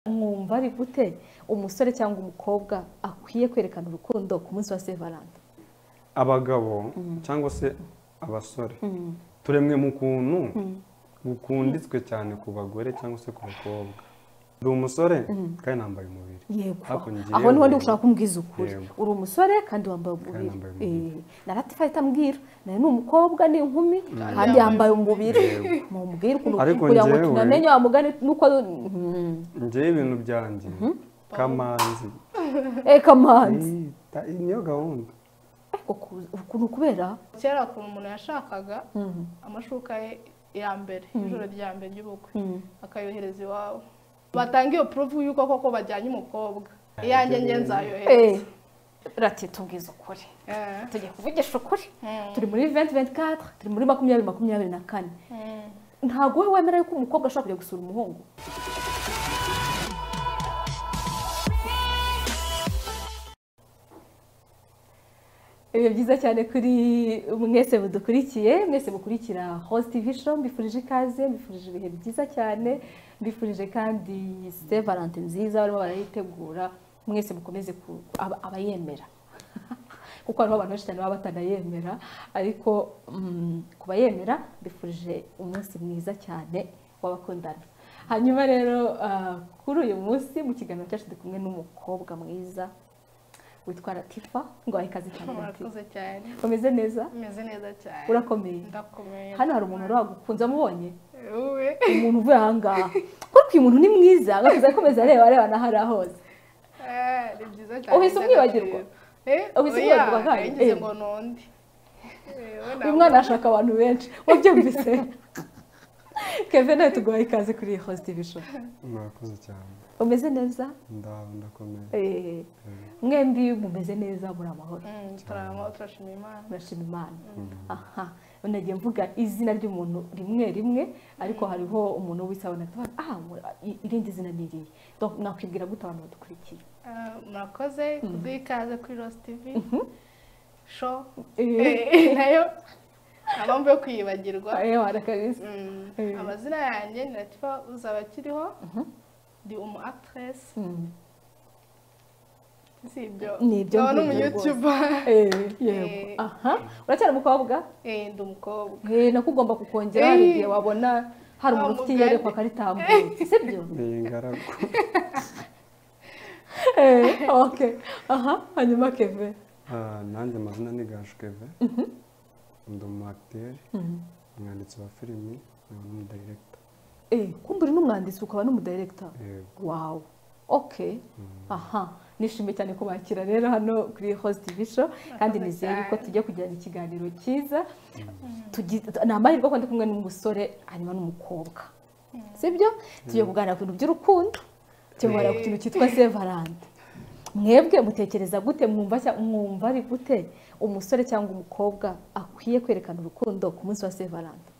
mwumva ari gute umusore cyangwa umukobwa akwiye kwerekana urukundo ku munsi wa sevaranda abagabo cyangwa se abasore turemwe mu kuntu gukunditswe cyane ku bagore cyangwa se ku bakobwa uri umusore kandi nambaye umubiri yego Ariko ngewe- aho niho ndi gushaka kumbwiza ukuri Yego. uri umusore kandi wambaye umubiri yambaye umubiri. Eh, naratifaye itambwira nawe ni umukobwa ni inkumi kandi yambaye umubiri mumubwire ukuntu Ariko kugira ngo ngewe- tunamenye wa mugani nuko Mhm. njyewe ibintu byanjye kamanzi eh kamanzi iyi ta- iyi niyo gahunda ariko ku- ukuntu kubera kera ukuntu umuntu yashakaga Mhm. amashuka ye ya mbere ijoro rya mbere ry'ubukwe Mhm. akayohereza iwabo batanga iyo puruvu y'uko koko bajyanye umukobwa iyanjye nge nzayohereza Eh, rati tubwize ukuri Eh. tugiye kuvugisha ukuri Mm. turi muri 2024 turi muri makumyabiri makumyabiri na kane Mm. ntabwo wowe wemera yuko umukobwa ashobora kujya gusura umuhungu Ibihe byiza cyane kuri mwese mudukurikiye mwese mukurikira Host TV show mbifurije ikaze mbifurije ibihe byiza cyane mbifurije kandi se valente nziza barimo barayitegura mwese mukomeze ku- aba- abayemera kuko hariho abantu benshi cyane baba batanayemera ariko mm, ku bayemera mbifurije umunsi mwiza cyane w'abakundana hanyuma rero ah, kuri uyu munsi mu kiganiro cyacu turi kumwe n'umukobwa mwiza witwa Latifa ngo ahe ikaze cyane Latifa murakoze cyane umeze neza umeze neza cyane urakomeye ndakomeye hano hari umuntu wagukunze amubonye uwe umuntu uvuye ahangaha kuko uyu muntu ni mwiza agakomeza akomeza areba areba n'aho ari ahoze Eh, ni byiza cyane Uhise umwibagirwa? ndagakira. Eh, Uhise oya, umwibagirwa kandi? ngize Eh. ngo ni undi Eh, we uyu ntabwo- mwana ashaka abantu benshi wabyumvise keve nawe tuguhaye ikaze kuri iyi host show murakoze cyane umeze neza nda- ndakomeye Eh, mwembi mumeze neza muri amahoro Mm, turarama turashima imana turashima imana aha nagiye mvuga izina ry'umuntu rimwe rimwe ariko hariho umuntu wisabona ah mu- i- irindi zina ni irihe Donc, nakwibwira gute abantu badukurikiye Ah, murakoze kuduha ikaze kuri rosi tivi sho Eh, nayo nta mpamvu yo kwiyibagirwa eh, warakabisa Mm, Eh. amazina yanjye ni latifa uzaba akiriho ndi umu akitiresi Mm. si ibyo Ni ibyo nkaba ngibyo rwose. n'umuyutuba Eh, Eh. yego aha uracyari umukobwa ndi umukobwa Eh, nakugomba kukongera Eh. hari igihe wabona hari umuntu ufite Umugani. iyerekwa akaritambuka sibyo ni ingaragu Eh, okay aha hanyuma keve Ah, nanjye amazina ni gashukeve ndi umu akiteri umwanditsi wa filimi nkaba n'umudayiregita Eh, kumbe uri n'umwanditsi ukaba n'umudirekita yego wawu okay aha nishimiye cyane kubakira rero hano kuri host TV show kandi Murakoze nizeye yuko cyane. tujya kugirana ikiganiro cyiza tugi- ni amahirwe ko ndi kumwe n'umusore hanyuma n'umukobwa sibyo tugiye kuganira ku bintu by'urukundo tugiye kuganira ku kintu cyitwa sevarante mwebwe mutekereza gute mwumva cya- mwumva ari gute umusore cyangwa umukobwa akwiye kwerekana urukundo ku munsi wa sevarante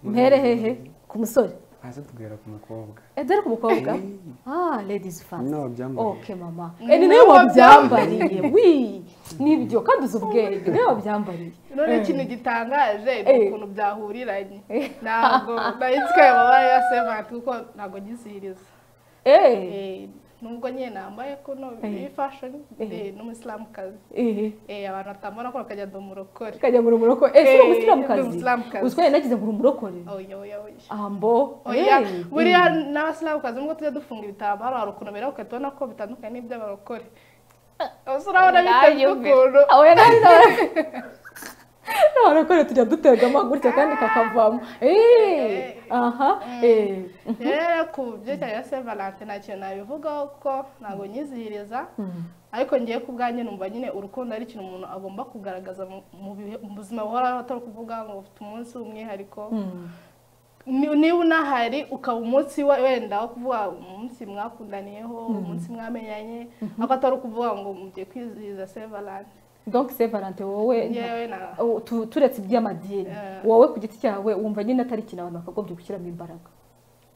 mpere hehe ku musore hasi tugera ku mukobwa Eh, dore ku mukobwa ah ladies fans nawe byambaye ok mama Mm, Eh, ni nawe nawe wabyambariye wi nibyo kandi uzi ubwenge ni nawe wabyambariye none Eh. ikintu gitangaje ni Eh. ukuntu byahuriranye Eh. ntabwo nahitswe amabara ya sevanti kuko ntabwo ngizihiriza eh Eh, nubwo nyine nambaye kuno Eh. iyi fashoni Eh. n'umusilamukazi eh Eh, abantu batambona ko bakajya ndi umurokore kajya ngo uri umurokore eh si Eh, ndi umusilamukazi umusilamukazi. uzwi nagize ngo uri umurokore oya oya oya ambo oya eh, buriya eh. n'abasilamukazi nubwo tujya dufunga ibitambaro hari ukuntu bera ukahita ubona ko bitandukanye n'iby'abarokore gusa urabona biteze ukuntu Aho yari ari nawe n'abarokore tujya dutegama gutya kandi kakavamo eh aha eh rero ku byerekeranye na saint valentin nta kintu nabivugaho kuko ntabwo nyizihiriza ariko ngiye ku bwanjye numva nyine urukundo ari ikintu umuntu agomba kugaragaza mu- mu bihe- mu buzima buhoraho atari ukuvuga ngo ufite umunsi w'umwihariko Mm. Ni- niba unahari ukaba umunsi we- wenda wo kuvuga umunsi mwakundaniyeho umunsi mwamenyanye ariko atari ukuvuga ngo mugiye kwizihiza saint valentin donc c'est valente wowe nta- yewe na Oh, tu- turetse iby'amadini Eh. wowe ku giti cyawe wumva nyine atari ikintu abantu bakagombye gushyiramo imbaraga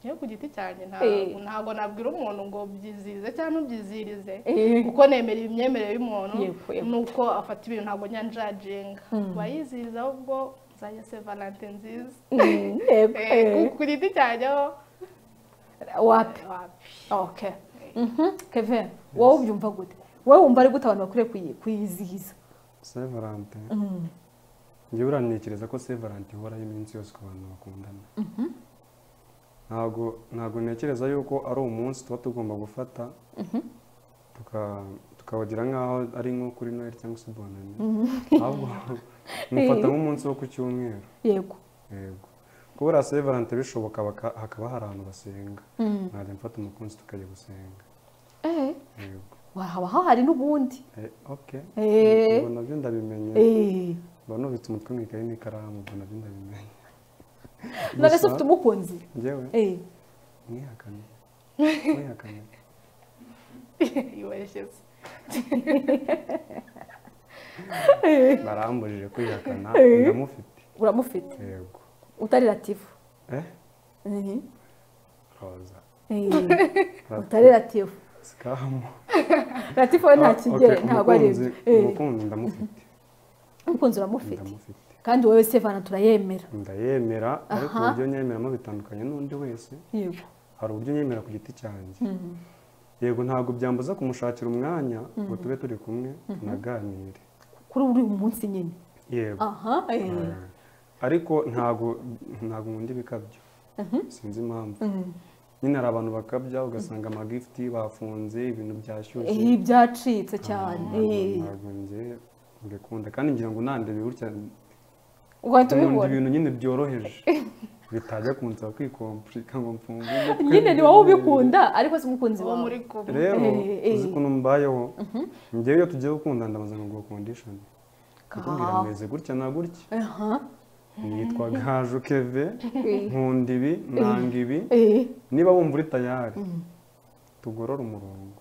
yewe ku giti cyanjye nta- Eh. ntabwo nabwira umuntu ngo byizihize cyangwa ntubyizihirize Eh. kuko nemera imyemerere y'umuntu Yego, yego. nuko afata ibintu ntabwo nyanjaginga wayizihiza ahubwo nzajya se valente nziza Mm, yego, Eh, eh. ku- ku giti cyanjyeho wapi oke kevin wowe ubyumva gute wowe wumva ari gute abantu bakwiriye kuyi- kuyizihiza se valante njyewe uranekereza ko se valante ihoraho iminsi yose ku bantu bakundana ntabwo ntabwo ntekereza yuko ari umunsi tuba tugomba gufata tuka- tukawugira nk'aho ari nko kuri noheli cyangwa se bonane ahubwo mufata nk'umunsi wo ku cyumweru yego yego kubera se valante bishoboka baka- hakaba hari ahantu basenga nkajya mfata umukunzi tukajya gusenga Eh, yego haba hahari n'ubundi Eh, okay Eh. ubwo nabyo ndabimenye Eh, mba nubitse umutwe mu ikayi n'ikaramu ubwo nabyo ndabimenye none se Gusa- ufite umukunzi njyewe Eh, mwihakane mwihakane yibeshyeze barambujije kwihakana Eh. ndamufite uramufite yego utari ratifu eh Eh, roza eh, Rati- utari ratifu sikamu ratifu we nta Ah, kigere okay, ntabwo ari umukunzi- Eh, umukunzi ndamufite umukunzi uramufite ndamufite kandi wowe se vana turayemera ndayemera ariko Aha. uburyo nyemeramo bitandukanye n'undi wese yego hari uburyo nyemera ku giti cyanjye yego ntabwo byambuza kumushakira umwanya ngo tube turi kumwe tunaganire kuri uri umunsi nyine yego aha eh. Eh, ariko ntabwo ntabwo nkunda ibikabyo sinzi impamvu Mhm. nyine hari abantu bakabya ugasanga amagifuti bafunze ibintu byashyushye Eh, byacitse Ah, cyane ntabwo- Eh, ntabwo njye mbikunda kandi ngira ngo nandebe gutya ugahita nkunda ubibona ibintu nyine byoroheje bitajya kunsaba kwikompurika ngo mfunge umutwe. nyine ni wowe ubikunda ariko si umukunzi uwo muri wawe kumwe rero Eh, eh. uzi ukuntu mbayeho njyewe iyo tugiye gukunda ndabanza ngo kondishoni ndakubwira Kaha. meze gutya na gutya aha nitwa gaju keve eh, nkunda ibi nanga ibi eh, niba wumva uri tayari tugorore umurongo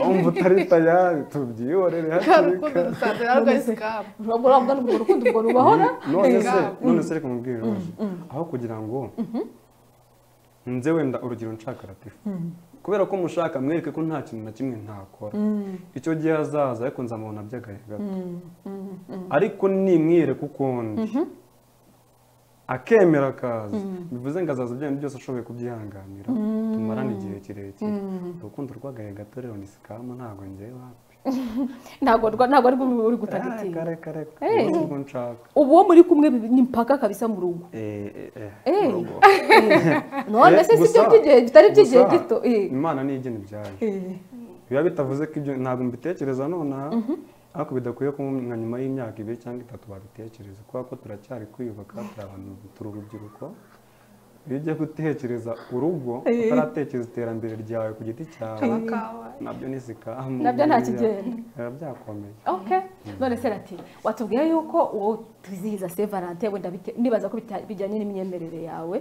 wumva utari tayari tubyihorere kandi hakiri urukundo kare rusanzwe ntabwo ari sikamu urabwo urabwo urwo rukundo ubwo rubahora none se Ngaho. none se reka mubwire ibibazo aho kugira ngo nze wenda urugero nshaka ratifu kubera ko mushaka mwereke ko nta kintu na kimwe ntakora icyo gihe hazaza ariko nzamubona by'agahe gato ariko nimwireka uko ndi akemera akaza bivuze ngo azaza ibyanyu byose ashoboye kubyihanganira tumarane igihe kirekire urukundo rw'agahe gato rero ni sikama ntabwo ngewe hapi ntabwo rwa- ntabwo ari rwo uri reka gutagatinya reka reka Eh. ubu nibwo nshaka ubu wo muri kumwe ni mpaka kabisa mu rugo Eh, eh, eh, Eh. urugo. none Eh, se si byo gusa- by'igihe bitari by'igihe gusa gito eh, imana ntigena ibyayo eh, biba bitavuze ko ibyo ntabwo mbitekereza nonaha ariko bidakwiye ko nka nyuma y'imyaka ibiri cyangwa itatu babitekereza kubera ko turacyari kwiyubaka turi abantu turi urubyiruko iyo ugiye gutekereza urugo utaratekereza iterambere ryawe ku giti cyawe amakawa nabyo ni sikamu Nabyo nta biriya, kigenda. biba byakomeye okay none se rati watubwiye yuko uwo twizihiza se valante wenda bite- ndibaza ko bita- bijyanye n'imyemerere yawe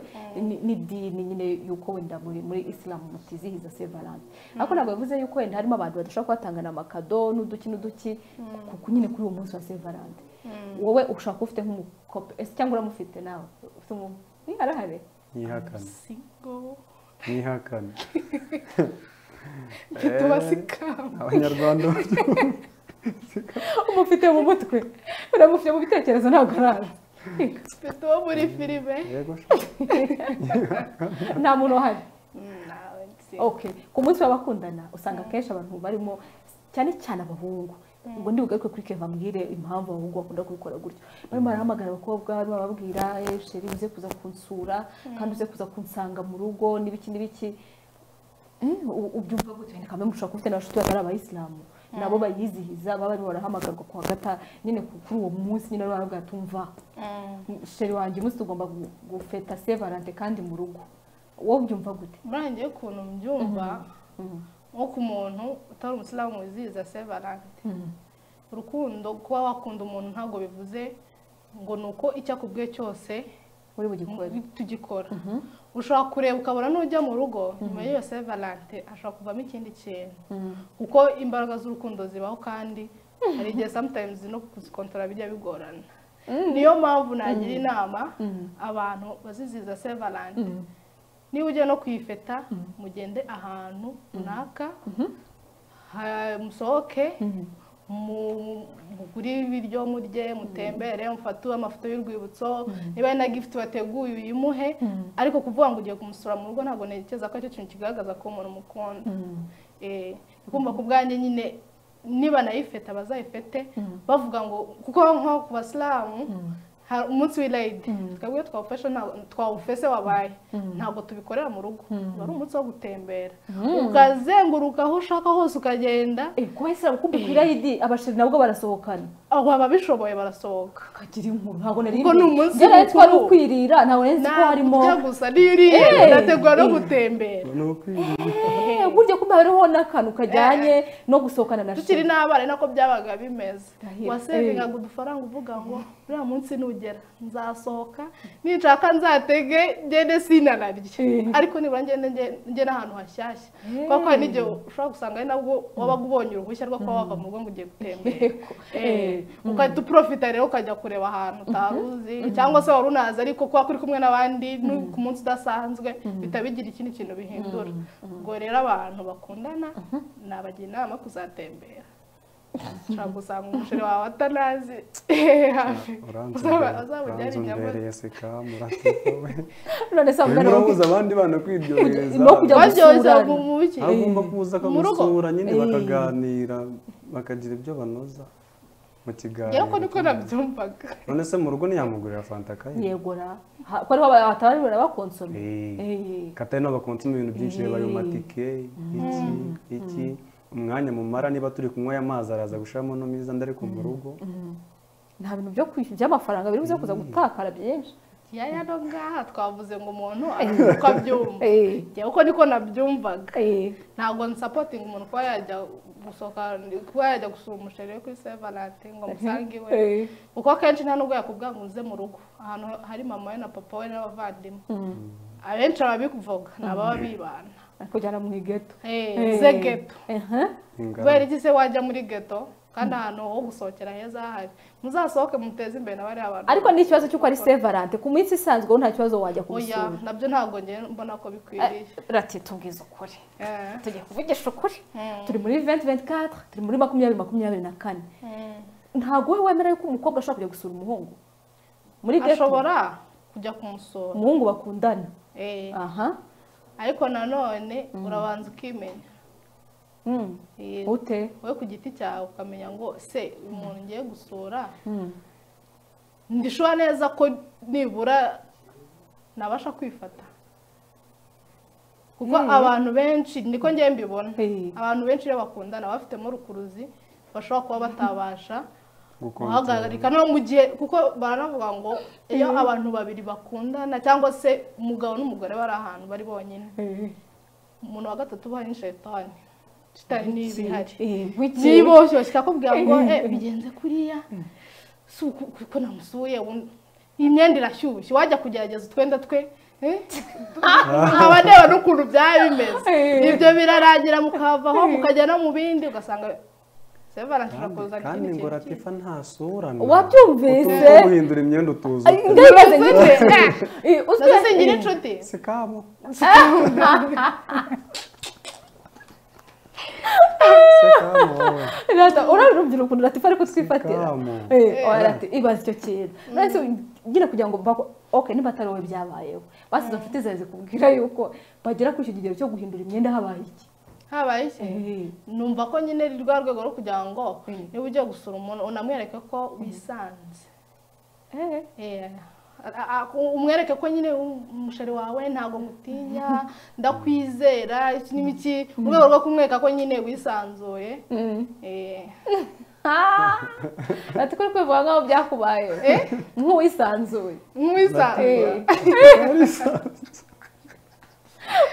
ni- n'idini nyine yuko wenda muri muri isilamu mutizihiza se valante ariko ntabwo bivuze yuko wenda harimo abantu badashobora kubatangana amakado n'uduki n'uduki ku- ku- nyine kuri uwo munsi wa se valante wowe ushaka ufite nk'umukope ese cyangwa uramufite nawe ufite umu ni arahari ntihakane sigo ntihakane tuba sikamu abanyarwanda umufite mu mutwe uramufite mu bitekerezo ntabwo araza mfite uwo muri filime yego sha. nta muntu uhari Mm, nawe nzi okay ku munsi w'abakundana usanga akenshi abantu barimo cyane cyane abahungu ubwo ndi bugaruke kuri keva mbwire impamvu abahungu bakunda kubikora gutyo barimo barahamagara abakobwa barimo barababwira "Eh, sheri uze kuza kunsura kandi uze kuza kunsanga mu rugo n'ibiki n'ibiki Eh, u- ubyumva gute wenda kamwe mushobora kuba ufite n'abashuti batari abayisilamu nabo bayizihiza baba barimo barahamagarwa ku wa gata nyine ku- kuri uwo munsi nyine baba baravuga tumva Mm. sheri wanjye umunsi tugomba gu- gufeta se valante kandi mu rugo wowe ubyumva gute murangiye ukuntu mbyumva nko ku muntu utari umusilamu wizihiza se valante urukundo kuba wakunda umuntu ntabwo bivuze ngo ni uko icyo akubwiye cyose uri bugikore tugikora ushobora kureba ukabona n'ujya mu rugo nyuma y'iyo se valante ashobora kuvamo ikindi kintu kuko imbaraga z'urukundo zibaho kandi hari igihe sometimes no kuzikontorora bijya bigorana niyo mpamvu nagira inama abantu bazizihiza se valante niba ugiye no kuyifeta mugende ahantu runaka ha- musohoke mu- mugure ibiryo murye mutembere mufate amafoto y'urwibutso niba ari na gifuti wateguye uyimuhe ariko kuvuga ngo ugiye kumusura mu rugo ntabwo ntekereza ko aricyo kintu kigaragaza ko umuntu umukunda Eh, kumva ku bwanjye nyine niba nayifete abazayifete bavuga ngo kuko nko ku basilamu hari umunsi w'irayidi twebwe twawufashe ntabwo- twawufese wabaye ntabwo tubikorera mu rugo wari umunsi wo gutembera ukazenguruka aho ushaka hose ukagenda Eh, kuba ese ukumbi ku irayidi abashiri nabwo barasohokana aho ababishoboye barasohoka kagira inkuru ntabwo nari Ubwo ni umunsi byaraye twari mukuru. ukwirira ntabwo nari nzi ko Nta harimo kurya gusa niyo uriye Eh. urategura no Eh. gutembera ni ukwiriye Eh, burya kumbe hariho n'akantu kajyanye no gusohokana na tukiri shiri n'abana nako byabaga bimeze Ndahiro. wasevingaga udufaranga uvuga ngo uriya munsi nugera nzasohoka ninshaka nzatege ngende sinanarye Eh. ariko nibura ngende nge- ngende ahantu hashyashya Eh. kuko hari n'igihe ushobora gusanga ari nabwo wabaga ubonye uruhushya rwo kuba wava mu rugo ngo ugiye gutembera Eh. Eh, ugahita uprofita rero ukajya kureba ahantu utari uzi cyangwa se wari unazi ariko kuba kuri kumwe n'abandi ni ku munsi udasanzwe bihita bigira ikindi kintu bihindura ubwo rero abantu bakundana nabagira inama yo kuzatembera ushobora gusanga umusheri wawe atanazi hafi Uzaba- uzamubyara inyama. uranzombereye seka muratuwe none se urimo wabwira urabuza abandi bana kwiryohereza No kujya gusura. baryoshya mu mu biki aho ugomba kuza Mu rugo. akamusura nyine Eh. bakaganira bakagira ibyo banoza mu kiganiro yewe ko niko nabyumvaga none se mu rugo ntiyamugurira fanta akayi yegora ko ariho batabarira bakonsomye Eh. katari n'abakonsoma ibintu byinshi reba ayo matike iki iki umwanya mumara niba turi kunywa aya mazi araza gushiramo no mwiza ndari ku mu rugo nta bintu byo kwishyura by'amafaranga biri buze kuza gutakara byinshi yaya no ngaha twavuze ngo umuntu arazi uko abyumva yewe ko niko nabyumvaga ntabwo nsapotinga umuntu kuba yajya gusohoka kuba yajya gusura umusheri we kuri sevanati ngo musange iwe kuko akenshi nta nubwo yakubwira ngo uze mu rugo ahantu hari mama we na papa we n'abavandimwe abenshi ababivuga ni ababa bibana kujyana mu igeto Eh, Eh. ze geto Aha. ingaragu. kubera iki se wajya muri geto kandi ahantu ho gusohokera heza hahari muzasohoke muteze imbere na bariya bantu ariko ni ikibazo cy'uko ari sevarante ku minsi isanzwe wowe nta kibazo wajya oya kumusura nabyo ntabwo njye mbona ko bikwiriye rati tubwize ukuri Eh. tugiye kuvugisha ukuri Mm. turi muri 2024 turi muri makumyabiri makumyabiri na kane Mm. ntabwo we wemera yuko umukobwa ashobora kujya gusura umuhungu muri geto ashobora kujya kumusura umuhungu bakundana Eh. aha ariko nanone urabanza ukimenya Mm. Eh, ute wowe ku giti cyawe ukamenya ngo se uyu muntu ngiye gusura Mm. ndishura neza ko nibura nabasha kwifata kuko abantu benshi niko ngiye mbibona Eh. abantu benshi iyo bakundana bafitemo rukuruzi bashobora kuba batabasha Gukontorora. guhagarika no mu gihe kuko baranavuga ngo iyo abantu babiri bakundana cyangwa se umugabo n'umugore bari ahantu bari bonyine Eh. umuntu wa gatatu ubaye ni shaitani shitani niba ihari Eh, wiki. niboshye ikakubwira ngo eh bigenze kuriya si uku- kuko namusuye ubu- iyi myenda irashyushye wajya kugerageza utwenda twe eh, nkaba ndeba n'ukuntu byaba bimeze Eh. ibyo birarangira mukavaho mukajya no mu bindi ugasanga sevara nshobora Kandi- kuzana kandi ikindi ngo kintu ratifa nta sura na Wabyumvise? utumva ko guhindura imyenda utuza Ay, ndabibaza ngo kindi. iki? Eh, Eh, uzwi- nazo singira inshuti si kabo si kabo wowe Rata, urabona urubyiruko ukuntu ratifa ariko twifatira Sikamo. Eh, oya rati, ibaza icyo kintu nahise ngira kugira ngo mbako ok niba atari wowe byabayeho basize mfite zawe zikubwira yuko bagera kuri icyo kigero cyo guhindura imyenda habaye iki habaye iki Eh. numva ko nyine ari rwa rwego rwo kugira ngo Mm. niba ugiye gusura umuntu unamwereke ko wisanze Eh. Eh, a- a- umwereke ko nyine um- umusheri wawe ntabwo ngutinya ndakwizera iki n'iki mu rwego rwo kumwereka ko nyine wisanzuye Eh, ati kuri kwivuga nk'aho byakubaye nk'uwisanzuye nk'uwisanzuye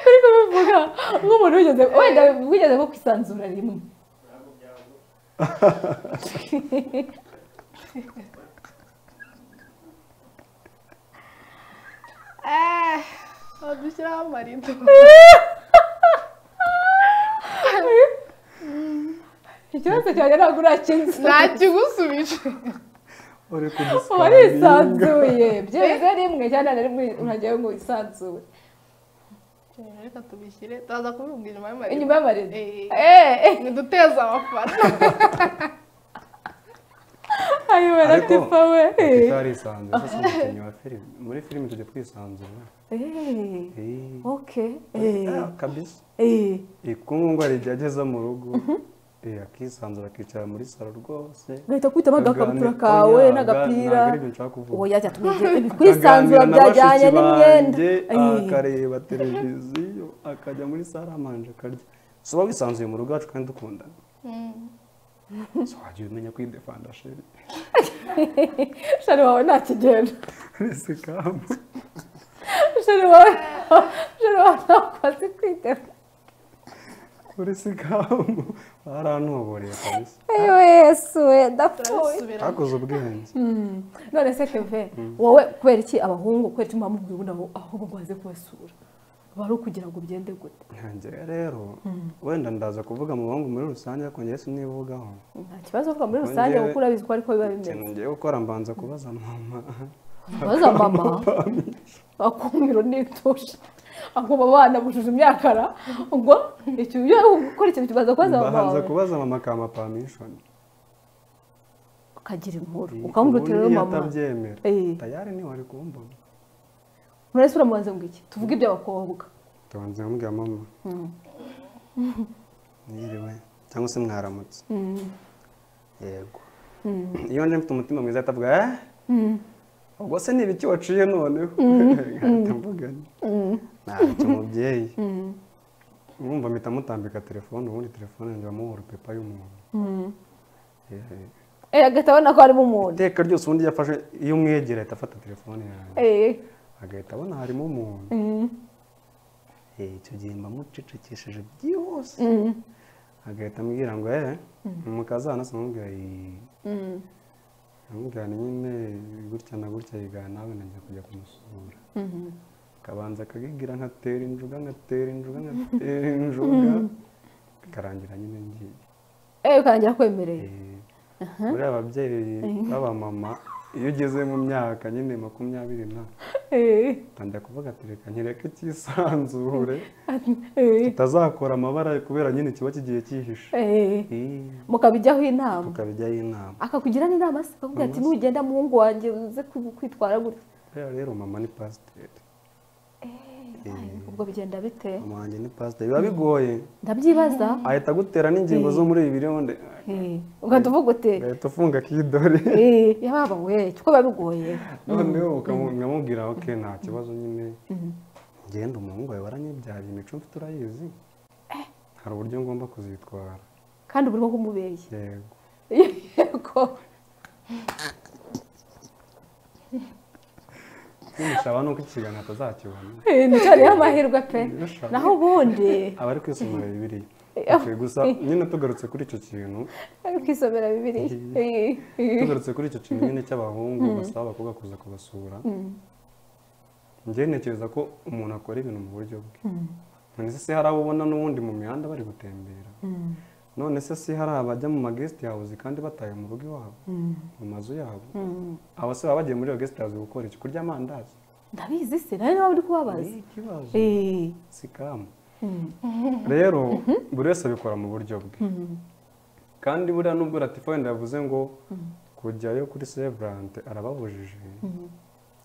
kuri kubivuga nk'umuntu wigeze wenda wigeze nko kwisanzura rimwe Eh, badushyiraho amarido ikibazo cyanjye ntabwo urakinze nta kigusubije uri kudusikarabinga. warisanzuye byize rimwe cyane na rimwe uragira ngo wisanzure Eh, reka tubishyire turaza kubibwira inyuma y'amarido inyuma y'amarido Eh. Eh, eh. ntiduteze amafaranga ayiwe na ariko tifa we tutarisanzura sasa umukinnyi wa filime muri filime tujya twisanzura Eh, Eh, okay ah, kabisa Eh, ikungwa rijya ageza mu rugo eh, akisanzura akicara muri salo rwose gahita kwitamo agakabutura kawe n'agapira ntabwo ari ibyo nshaka kuvuga oya jya twige kwisanzura byajyanye n'imyenda Eh, akareba televiziyo akajya muri sale amanje akarya soba wisanzuye mu rugo wacu kandi dukundana so wagiye umenya kwidefanda sheri shari wawe nta kigenda ese kamu shari wawe shari wawe ntabwo azi kwitema uri se kamu barantuboreye kabisa ewe yesu we ndapfuye turabisubiramo hakoze ubwenge none se keve wowe kubera iki abahungu kubera iki mwamubwiye ubundi abo- ahubwo ngo waze kubasura bari ukugira ngo byende gute nkange rero wenda ndaza kuvuga mu bahungu muri rusange ariko njyewe sinivugaho nta kibazo kuko muri rusange Ngewe- kuko urabizi ko ariko biba bimeze ikintu ngiye gukora mbanza kubaza mama baza mama akumiro n'itusha ubwo abo bana bujuje imyakara ubwo icyo iyo gukora ikintu kibanza kubaza mama mbanza wawe kubaza mama kamapamishoni ukagira inkuru ukamubwira uti rero mama atabyemera Eh. tayari ntiwari kumbona murese uramubaze ngo iki tuvuge iby'abakobwa tubanza nkambwira mama niriwe cyangwa se mwaramutse yego iyo nje mfite umutima mwiza atavuga eh ubwo se ni ibiki waciye noneho Ahita mvuga nti, ntacyo mubyeyi urumva mpita mutambika telefone ubundi telefone yanjye bamuha urupepa y'umuntu Eh, Eh, agahita abona ko harimo umuntu iteka ryose ubundi yafashe iyo umwegera ahita afata telefone yanjye Eh, agahita abona harimo umuntu Eh, icyo gihe mba mucecekesheje byihuse agahita ambwira ngo eh mukazana se amubwira "Ii." mm, amubwira "Ni nyine gutya na gutya yigana nawe najya kujya kumusura mhm, akabanza akagigira nkatera injuga nkatera injuga nkatera injuga bikarangira nyine ngiye eh, ukarangira akwemereye Eh, muri ababyeyi b'abamama iyo ugeze mu myaka nyine makumyabiri na Eh, utangira kuvuga ati reka nyereke icyisanzure eh, tutazakora amabara kubera nyine kiba kigiye cyihishe eh, Eh, mukabijyaho inama tukabijyaho inama akakugira n'inama se akakubwira ati Inama se. nugenda muhungu wanjye uze ku- kwitwara gutya rero rero mama ni pasiteri ubwo bigenda bite mama wanjye ni pasiteri biba bigoye ndabyibaza ahita agutera n'ingingo zo muri ibi ronde Eh, ugahita uvuga ute agahita afunga akidori Eh, yababa we kuko biba bigoye noneho ukamubwira ok nta kibazo nyine ngenda umuhungu wawe waranyibyariye imico mfite urayizi hari uburyo ngomba kuzitwara kandi uba urimo kumubeshya yego yego n'umushaba ni uko ikiganiro atazakibona Eh, ni cyo rero amahirwe pe naho ubundi abari kwisomera bibiri Eh, gusa nyine tugarutse kuri icyo kintu ari kwisomera bibiliya Eh, eh. tugarutse kuri icyo kintu nyine cy'abahungu basaba abakobwa kuza kubasura njye ntekereza ko umuntu akora ibintu mu buryo bwe none se si hari abo ubona n'ubundi mu mihanda bari gutembera none se si hari abajya mu ma guest house kandi bataye mu rugo iwabo mu mazu yabo abo se baba bagiye muri iyo guest house gukora iki kurya amandazi ndabizi se nawe niba uri kubabaza Ni ikibazo Eh, si kamu rero buri wese abikora mu buryo bwe kandi buriya nubwo latifa wenda yavuze ngo kujyayo kuri severante arababujije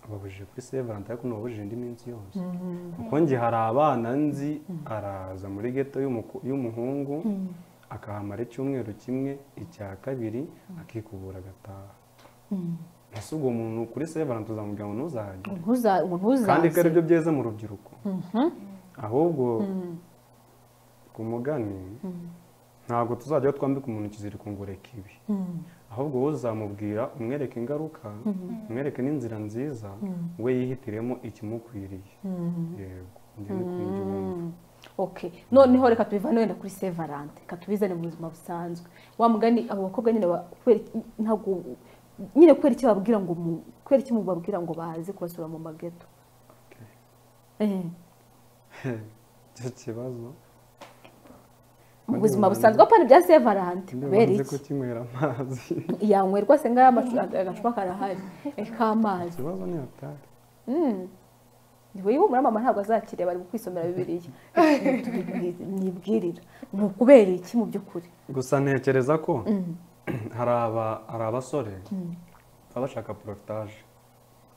ababujije kuri severante ariko nubabujije indi minsi yose kuko njye hari abana nzi araza muri geto y'umuku- y'umuhungu akahamara icyumweru kimwe icya kabiri akikubura agataha ese ubwo muntu kuri severante uzamubwira ngo ntuzahajye ntuza- umuntu kandi ko ari uzaze byo byeza mu rubyiruko ahubwo ku mugani ntabwo tuzajyaho twambika umuntu ikiziriko ngo reka ibi ahubwo wowe uzamubwira umwereke ingaruka umwereke n'inzira nziza we yihitiremo ikimukwiriye yego njye ni ko mbyumva. okay noneho reka tubivane wenda kuri sevarante reka tubizane mu buzima busanzwe wa mugani abo bakobwa nyine ba- kubera iki- ntabwo nyine kubera icyo babwira ngo mu- kubera icyo mubabwira ngo baze kubasura mu mageto Okay. Eh, icyo kibazo mu buzima busanzwe apana ibya sevarante niba kubera uzi iki kukinywera amazi yanywerwa se ngaho amacu- agacupa karahari eh, k'amazi ikibazo ni hatari niwe muri mama ntabwo azakiriya bari kwisomera bibiliya nibwirira ni ukubera iki mu by'ukuri gusa ntekereza ko hari aba- hari abasore baba bashaka porofitaje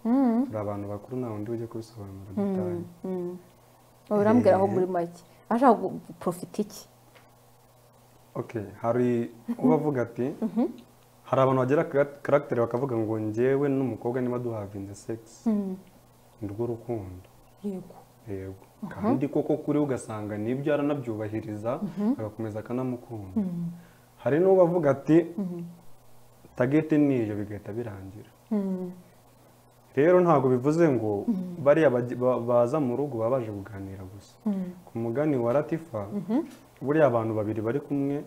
Mm, turi abantu bakuru nta wundi ujya kubisobanura mm, detaye mm. Wowe urambwira aho Eh. muri make ashaka guporofita iki okay hari uba avuga ati hari abantu bagira karagiteri bakavuga ngo njyewe n'umukobwa niba duhavinze segisi Mm, ni rwo rukundo yego yego kandi koko kuri we ugasanga nibyo aranabyubahiriza agakomeza akanamukunda hari n'uwo avuga ati tageti niyo bigahita birangira Mm, rero ntabwo bivuze ngo bariya bajya- ba- baza mu rugo baba baje kuganira gusa mm, ku mugani wa latifa buriya abantu babiri bari kumwe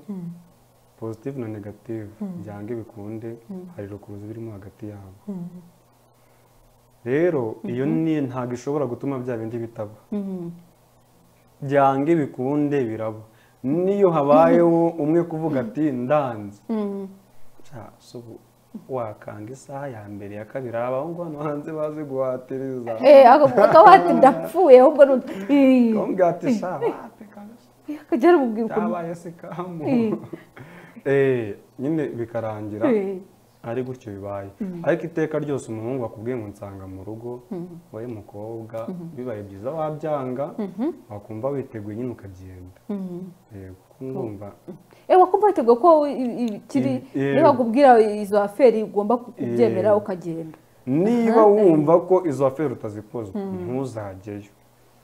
positive na negative byange bikunde hari rukuruzi birimo hagati yabo mm, rero iyo ni ntabwo ishobora gutuma bya bindi bitaba mm. byange bikunde biraba niyo habayeho umwe kuvuga ati ndanze Mm, cya so ubu wakanga isaha ya mbere ya kabiri hari abahungu hano hanze bazi guhatiriza eh akaba hati ndapfuye ahubwo ni Eh, bambwira ati sha wate kabisa akajya aramubwira ukuntu cyabaye se kamu Eh. Eh, nyine bikarangira Eh, ari gutyo bibaye ariko iteka ryose umuhungu akubwiye ngo nsanga mu rugo wowe mukobwa bibaye byiza wabyanga wakumva witeguye nyine ukabyenda mm. yego kuko ndumva Eh, wakumva witeguye ko wowe i- i- kiri I- yego. niba bakubwira izo aferi ugomba kubyemera Yego. ukagenda niba wumva ko izo aferi utazikozwa ntuzajyeyo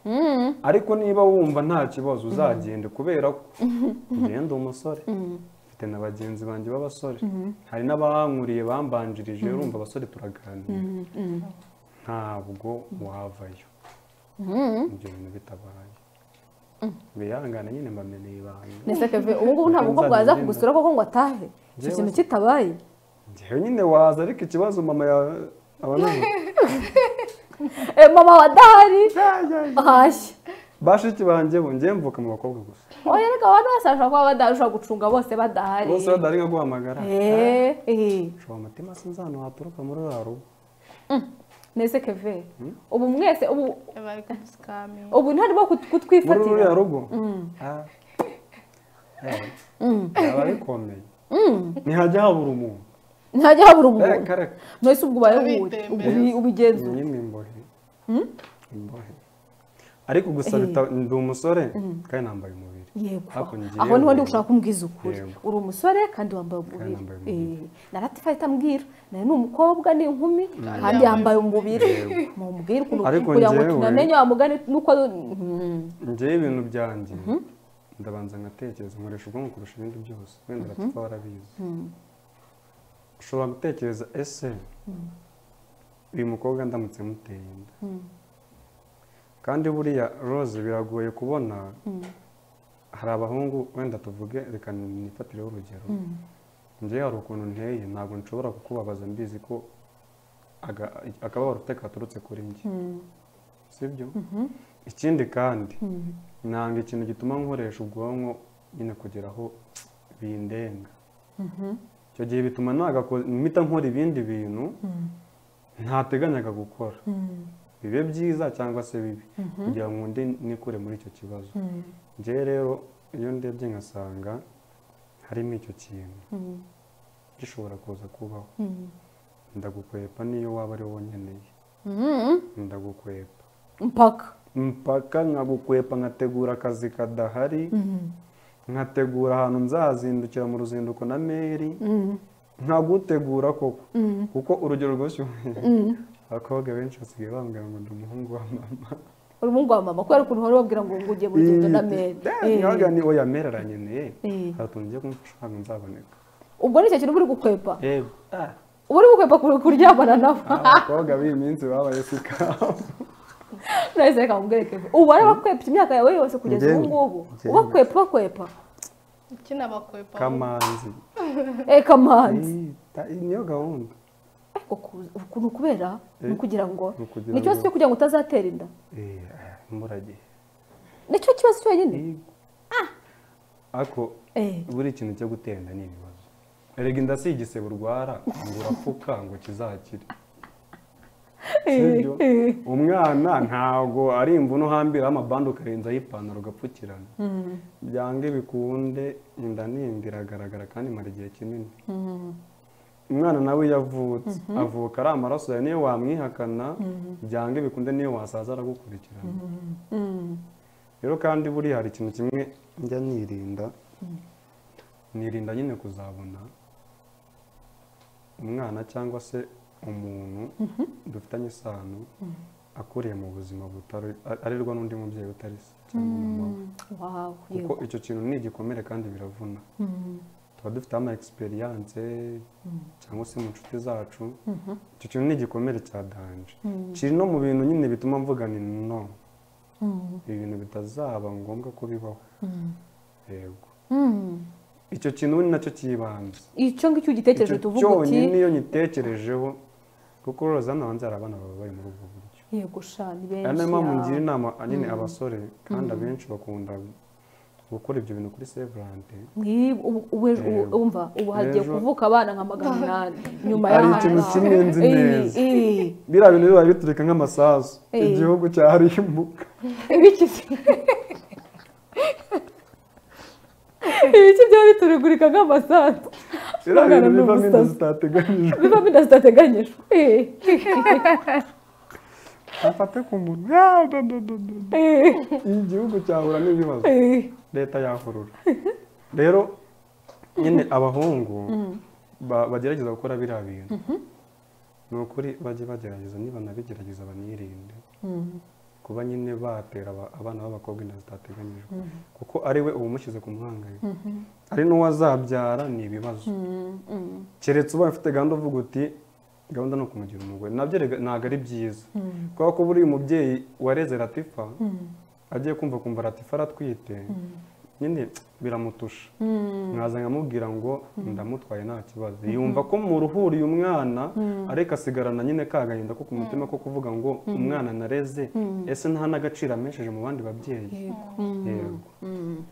Mm, ariko niba wumva nta kibazo uzagenda kubera ko ugenda umusore mfite na bagenzi banjye b'abasore hari n'abankuriye bambanjirije urumva abasore turaganira mm, mm, ntabwo wavayo mm. ibyo bintu bitabaye bihangane nyine mbamenye ibanga Nese Kevin, ubu ngubu nta mukobwa waza kugusura koko ngo atahe icyo Njyewe kintu se- kitabaye njyewe nyine waza ariko ikibazo mama yawe aba anubu Eh, mama wa dahari ahashye bashiki banjye bo njyewe mvuka mu bakobwa gusa oya reka abantu bose bashobora kuba badahari ushobora gucunga bose badahari bose badari nka guhamagara Eh, eh. shobora umutima sinzi ahantu waturuka muri ruriya rugo nese keve ubu mwese ubu bari kudusikamira ubu ntarimo kut- muri ruriya kutwifatira rugo Ah. Eh, byaba bikomeye ntihajya habura umuntu ntajya habura umuntu reka reka nose ubwo ubaye Ubitembereza. uwuri ubi- ubigenzura nyine imbohe imbohe ariko gusa bita- ndi umusore kandi nambaye umubiri yego Ariko njyewe- aho niho ndi gushaka kumbwiza ukuri Yego. uri umusore kandi wambaye umubiri yambaye Eh, umubiri. na latifa itambwira nawe ni umukobwa ni inkumi kandi yambaye umubiri mumubwire ukuntu Ariko kugira ngo njyewe- tunamenye wa mugani nuko Mhm. njyewe ibintu byanjye ndabanza ngatekereza nkoresha ubwonko kurusha ibindi byose wenda urapfa warabizi ushobora gutekereza ese uyu mukobwa ndamutse muteye inda kandi buriya rose biragoye kubona hari abahungu wenda tuvuge reka nifatireho urugero njyewe hari ukuntu nteye ntabwo nshobora kukubabaza mbizi ko aga- akababaro ufite katurutse kuri njye sibyo ikindi kandi nanga ikintu gituma nkoresha ubwonko nyine kugira aho bindenga icyo gihe bituma nagako- mpita nkora ibindi bintu ntateganyaga gukora bibe byiza cyangwa se bibi kugira ngo ndi nikure muri icyo kibazo njyewe rero iyo ndebye ngasanga harimo icyo kintu gishobora kuza kubaho ndagukwepa niyo waba ari wowe nkeneye Mhm. ndagukwepa mpaka mpaka nkagukwepa nkategura akazi kadahari nkategura ahantu nzazindukira mu ruzinduko na meri nkagutegura koko kuko urugero rwose abakobwa benshi basigaye bambwira ngo ndi umuhungu wa mama uri umuhungu wa mama kubera ukuntu uhora babwira ngo ngo ugiye mu rugendo na mere Eh, nkavuga nti oya meri aranyeneye Eh. hari utuntu ngiye kumufasha ntabwo nzaboneka ubwo ni icyo kintu uba uri gukwepa yego Ah, uba uri gukwepa ku- kuryamana nawe abakobwa b'iyi minsi babaye sikamu nahise reka mubwerekeze ubu barabakwepa imyaka yawe yose kugeza Njyewe- ubu ngubu njyewe- ubakwepa bakwepa kinabakwepa kamanzi eh kamanzi Eh, ta- niyo gahunda ariko ku- ukuntu kubera ni ukugira ngo ni ukugira ni ikibazo ngo- cyo kugira ngo utazatera inda Eh, ah, imburagihe nicyo kibazo cyonyine Yego. ariko eh buri ikintu cyo gutenda ni ibibazo erega inda si igisebe urwara ngo urapfuka ngo kizakire sibyo umwana ntabwo ari imvune uhambiraho amabandi ukarenzaho ipantaro ugapfukirana byange bikunde inda n'indi iragaragara kandi imara igihe kinini umwana nawe yavutse avuka ari amaraso yawe niyo wamwihakana byange bikunde niyo wasaza aragukurikirana rero kandi buriya hari ikintu kimwe njya nirinda nirinda nyine kuzabona umwana cyangwa se umuntu dufitanye isano akuriye mu buzima butari arirwa n'undi mubyeyi utari se cyangwa umumama we wawe kuko icyo kintu ni igikomere kandi biravuna tuba dufite ama egisperiyanse cyangwa se mu nshuti zacu icyo kintu ni igikomere cya danje kiri no mu bintu nyine bituma mvuga ni no ibi bintu bitazaba ngombwa ko bibaho yego icyo kintu ni nacyo cyibanze icyo ngicyo ugitekereje Icyo tuvuga uti cyonyine iyo nyitekerejeho kuko roza hano hanze hari abana baba bari muri ubwo buryo yego sha ni ari nayo mpamvu ngira benshi inama nyine abasore kandi abenshi bakunda gukora ibyo bintu kuri severante Ngibu- ubu- ubu- ubu- Yego. umva ubu hagiye Ejo- kuvuka abana nka magana inani nyuma Hari y'aha ikintu ngaha. kimwe nzi Ii, neza. ii. biriya bintu bibaye biturika nk'amasasu Eh. igihugu cyahariye imbuga ibikizi ibiki byaba biturugurika nk'amasato biriya bintu Magana ni bivamo inda ubusazi. zitateganyijwe bivamo inda zitateganyijwe Eh, afate ku muntu Ah, da, da, da, da. eh, igihugu cyahura n'ibibazo eh. leta yahurura rero nyine abahungu ba- bagerageza gukora biriya bintu ni ukuri bajye bagerageza nibanabigerageza banirinde kuba nyine batera aba- abana b'abakobwa inda zitateganyijwe kuko ari we uba umushyize ku muhangayiko ari n'uwazabyara ni ibibazo Mm, mm, keretse ubaye ufite gahunda uvuga uti gahunda ni ukumugira umugore nabyo rega- ntabwo ari byiza kubera ko buriya umubyeyi wareze ratifa agiye kumva kumva ratifa aratwite nyine biramutusha mm. mwaza nkamubwira ngo ndamutwaye nta kibazo yumva ko muruhuriye umwana ariko asigarana nyine kagahinda ko ku mutima ko kuvuga ngo umwana nareze ese nta n'agaciro amesheje mu bandi babyeyi Yego.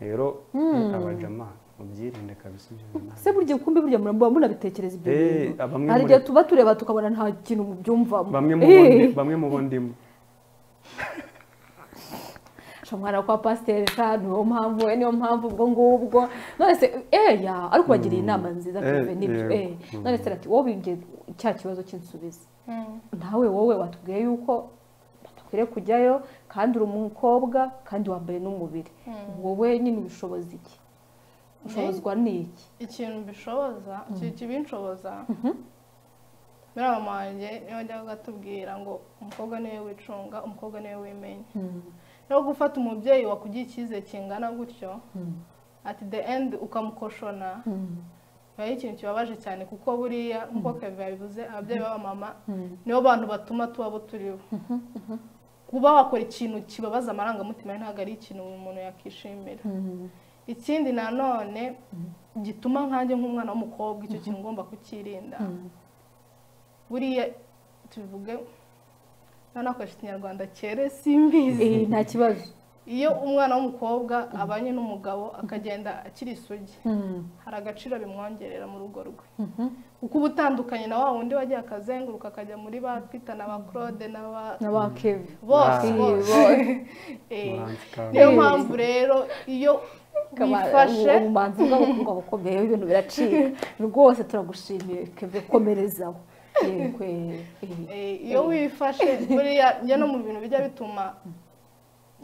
rero abajama mubyirinde kabisa ibyo bintu se burya kumbi burya muraba munabitekereza ibyo Eh, bintu bamwe hari muri- igihe tuba tureba tukabona nta kintu mubyumvamo bamwe mu bo ndi- Eh, bamwe mu bo ndimo sha mwana kwa pasiteri sha niyo mpamvu we niyo mpamvu ubwo ngubwo none se eya ariko wagiriye inama nziza Eh, tuve nibyo yego. eh. none se ati wowe winjiye cya kibazo cy'insubizo nawe wowe watubwiye yuko badukwiriye kujyayo kandi uri umukobwa kandi wambaye n'umubiri wowe nyine ubishoboza iki ushobozwa n'iki ikintu bishoboza ikintu kibinshoboza biriya mama wanjye niyo njyaga atubwira ngo umukobwa niwe wicunga umukobwa niwe wimenya rero gufata umubyeyi wakugiye icyizere kingana gutyo ati the end ukamukoshona biba ari ikintu kibabaje cyane kuko buriya nk'uko kevin yabivuze ababyeyi b'abamama nibo bantu batuma tuba abo turibo kuba wakora ikintu kibabaza amarangamutima ye ntabwo ari ikintu buri muntu yakishimira ikindi nanone gituma nkanjye nk'umwana w'umukobwa icyo kintu ugomba kukirinda buriya tubivuge nanakoresha ikinyarwanda cyere simbizi Eh, nta kibazo iyo umwana w'umukobwa abanye n'umugabo akagenda akiri isugi hari agaciro bimwongerera mu rugo rwe kuko uba utandukanye na wa wundi wagiye akazenguruka akajya muri ba twita na ba claude na ba n'abakevi Ah. bose bose Eh, muranzi kawe Eh. niyo mpamvu rero iyo wifashe ubumanzi bw'abakobwa bukomeye ibintu biracika rwose turagushimiye keve komerezaho yego eh, eh. Eh, iyo wifashe buriya njye no mu bintu bijya bituma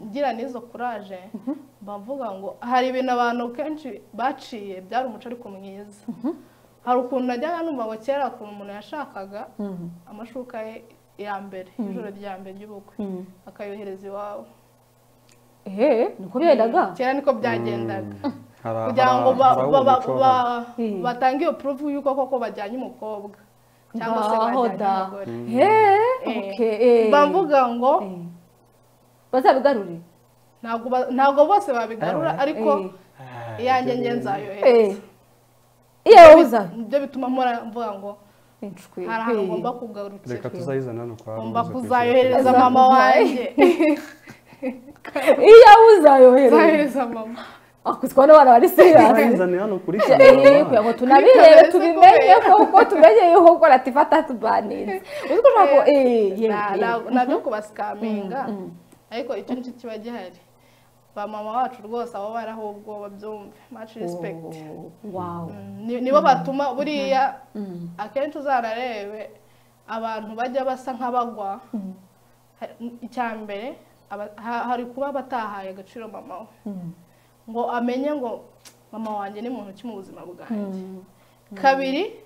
ngira n'izo kuraje bavuga ngo hari ibintu abantu kenshi baciye byari umuco ariko mwiza hari ukuntu najyaga numva ngo kera ukuntu umuntu yashakaga amashuka ye ya mbere ijoro rya mbere ry'ubukwe akayohereza iwawe Eh, niko bendaga kera niko byagendaga hari aha- kugira ngo ba- hari aho ba- umuco uhari. ba- Mm. batange iyo puruvu y'uko koko bajyanye umukobwa cyangwa se Ngaho bajyanye da. umugore Eh, Eh. okay, eh. bamvuga ngo Eh. bazabigarure ntabwo ba- ntabwo bose babigarura Eh, ariko Ah, iyanjye ibyo njye bintu. Eh. nzayohereza iyo wowe uzana ibyo bituma mpora mvuga ngo inshwi hari ahantu ngomba kugarukira reka tuzayizana hano kwa ngomba Rubuza kuzayohereza kwishyura. mama wanjye iyo wowe uzayohereza nzayohereza mama ako twabona abana bari siriyasi tuzayizane hano kuri Eh, kugira kinyarwanda ngo tunabirebe Kuri tubimenye kamera. kuko tumenye yuko ukora tifata tubaniriza uzi ko ushobora ku- eh, Na- yego, na- nabyo kubasikaminga ariko icyo nicyo kiba gihari ba mama wacu rwose aba baraho ubwo babyumve maci respekiti Oh, wow ni- nibo batuma buriya akenshi uzararebe abantu bajya basa nk'abagwa Ha- icya mbere aba- ha- hari kuba batahaye agaciro mama we ngo amenye ngo mama wanjye ni muntu ki mu buzima bwanjye kabiri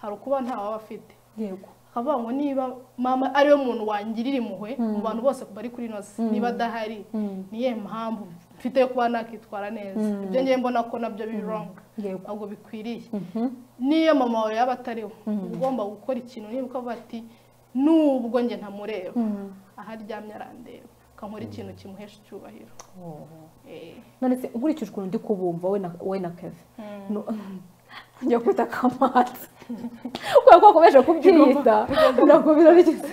hari ukuba ntawaba afite yego akavuga ngo niba mama ariwe muntu wangirira impuhwe mu bantu bose bari kuri ino si niba adahari niye mpamvu mfite yo kuba nakitwara neza ibyo ngiye mbona ko nabyo biri wrong yego ntabwo bikwiriye n'iyo mama wawe yaba atariho uba ugomba gukora ikintu niba ukavuga ati nubwo njye ntamureba aho aryamye arandeba akankora ikintu kimuhesha icyubahiro Eh, none se nkurikije ukuntu ndi kubumva we na we na keve no- njya kwita kamanzi kubera ko wakomeje kubyiyita ntabwo birarigeze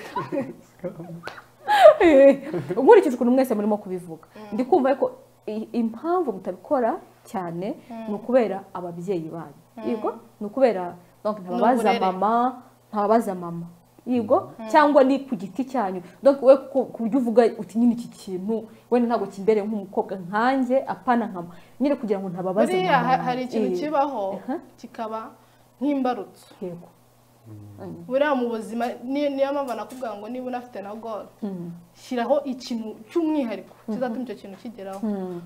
nkurikije ukuntu mwese murimo kubivuga ndi kumva ko i- impamvu mutabikora cyane ni ukubera ababyeyi banyu yego ni ukubera donc ntababaza N'uburere. mama ntababaza mama yego cyangwa ni ku giti cyanyu donc we ku- ku buryo uvuga uti nyine iki kintu wenda ntabwo kimbereye nk'umukobwa nkanjye apana nka mama." nyine kugira ngo ntababaze buriya mama. ha- hari ikintu Eh, kibaho Aha. kikaba nk'imbarutso yego buriya mu buzima ni- niyo mpamvu nakubwira ngo niba unafite na goro shyiraho ikintu cy'umwihariko kizatuma icyo kintu kigeraho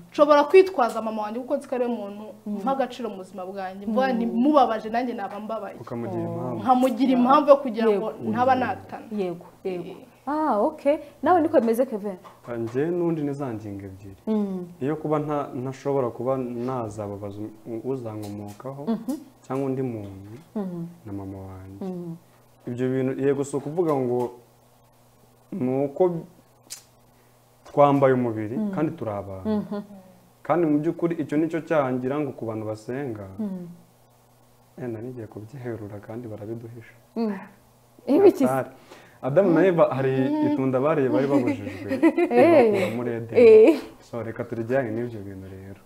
nshobora kwitwaza mama wanjye kuko nzi ko ariwe muntu mpa agaciro mu buzima bwanjye mvuga nti mubabaje nanjye naba mbabaye ukamugira impamvu nkamugira impamvu yo kugira ngo ntaba natana yego yego ah okay nawe niko bimeze kevin njye n'undi ni za ngingo ebyiri iyo kuba nta- ntashobora kuba nazababaza u- uzankomokaho cyangwa undi muntu na mama wanjye ibyo bintu yego si ukuvuga ngo ni uko twambaye umubiri kandi turi abantu kandi mu by'ukuri icyo ni cyo cyangira ngo ku bantu basenga yenda nigiye kubyiherura kandi barabiduhisha ibiki se? Atari. Adamu na Eva hari itunda bariye bari babujijwe bakura muri Edeni Eh. so reka turijyane n'ibyo bintu rero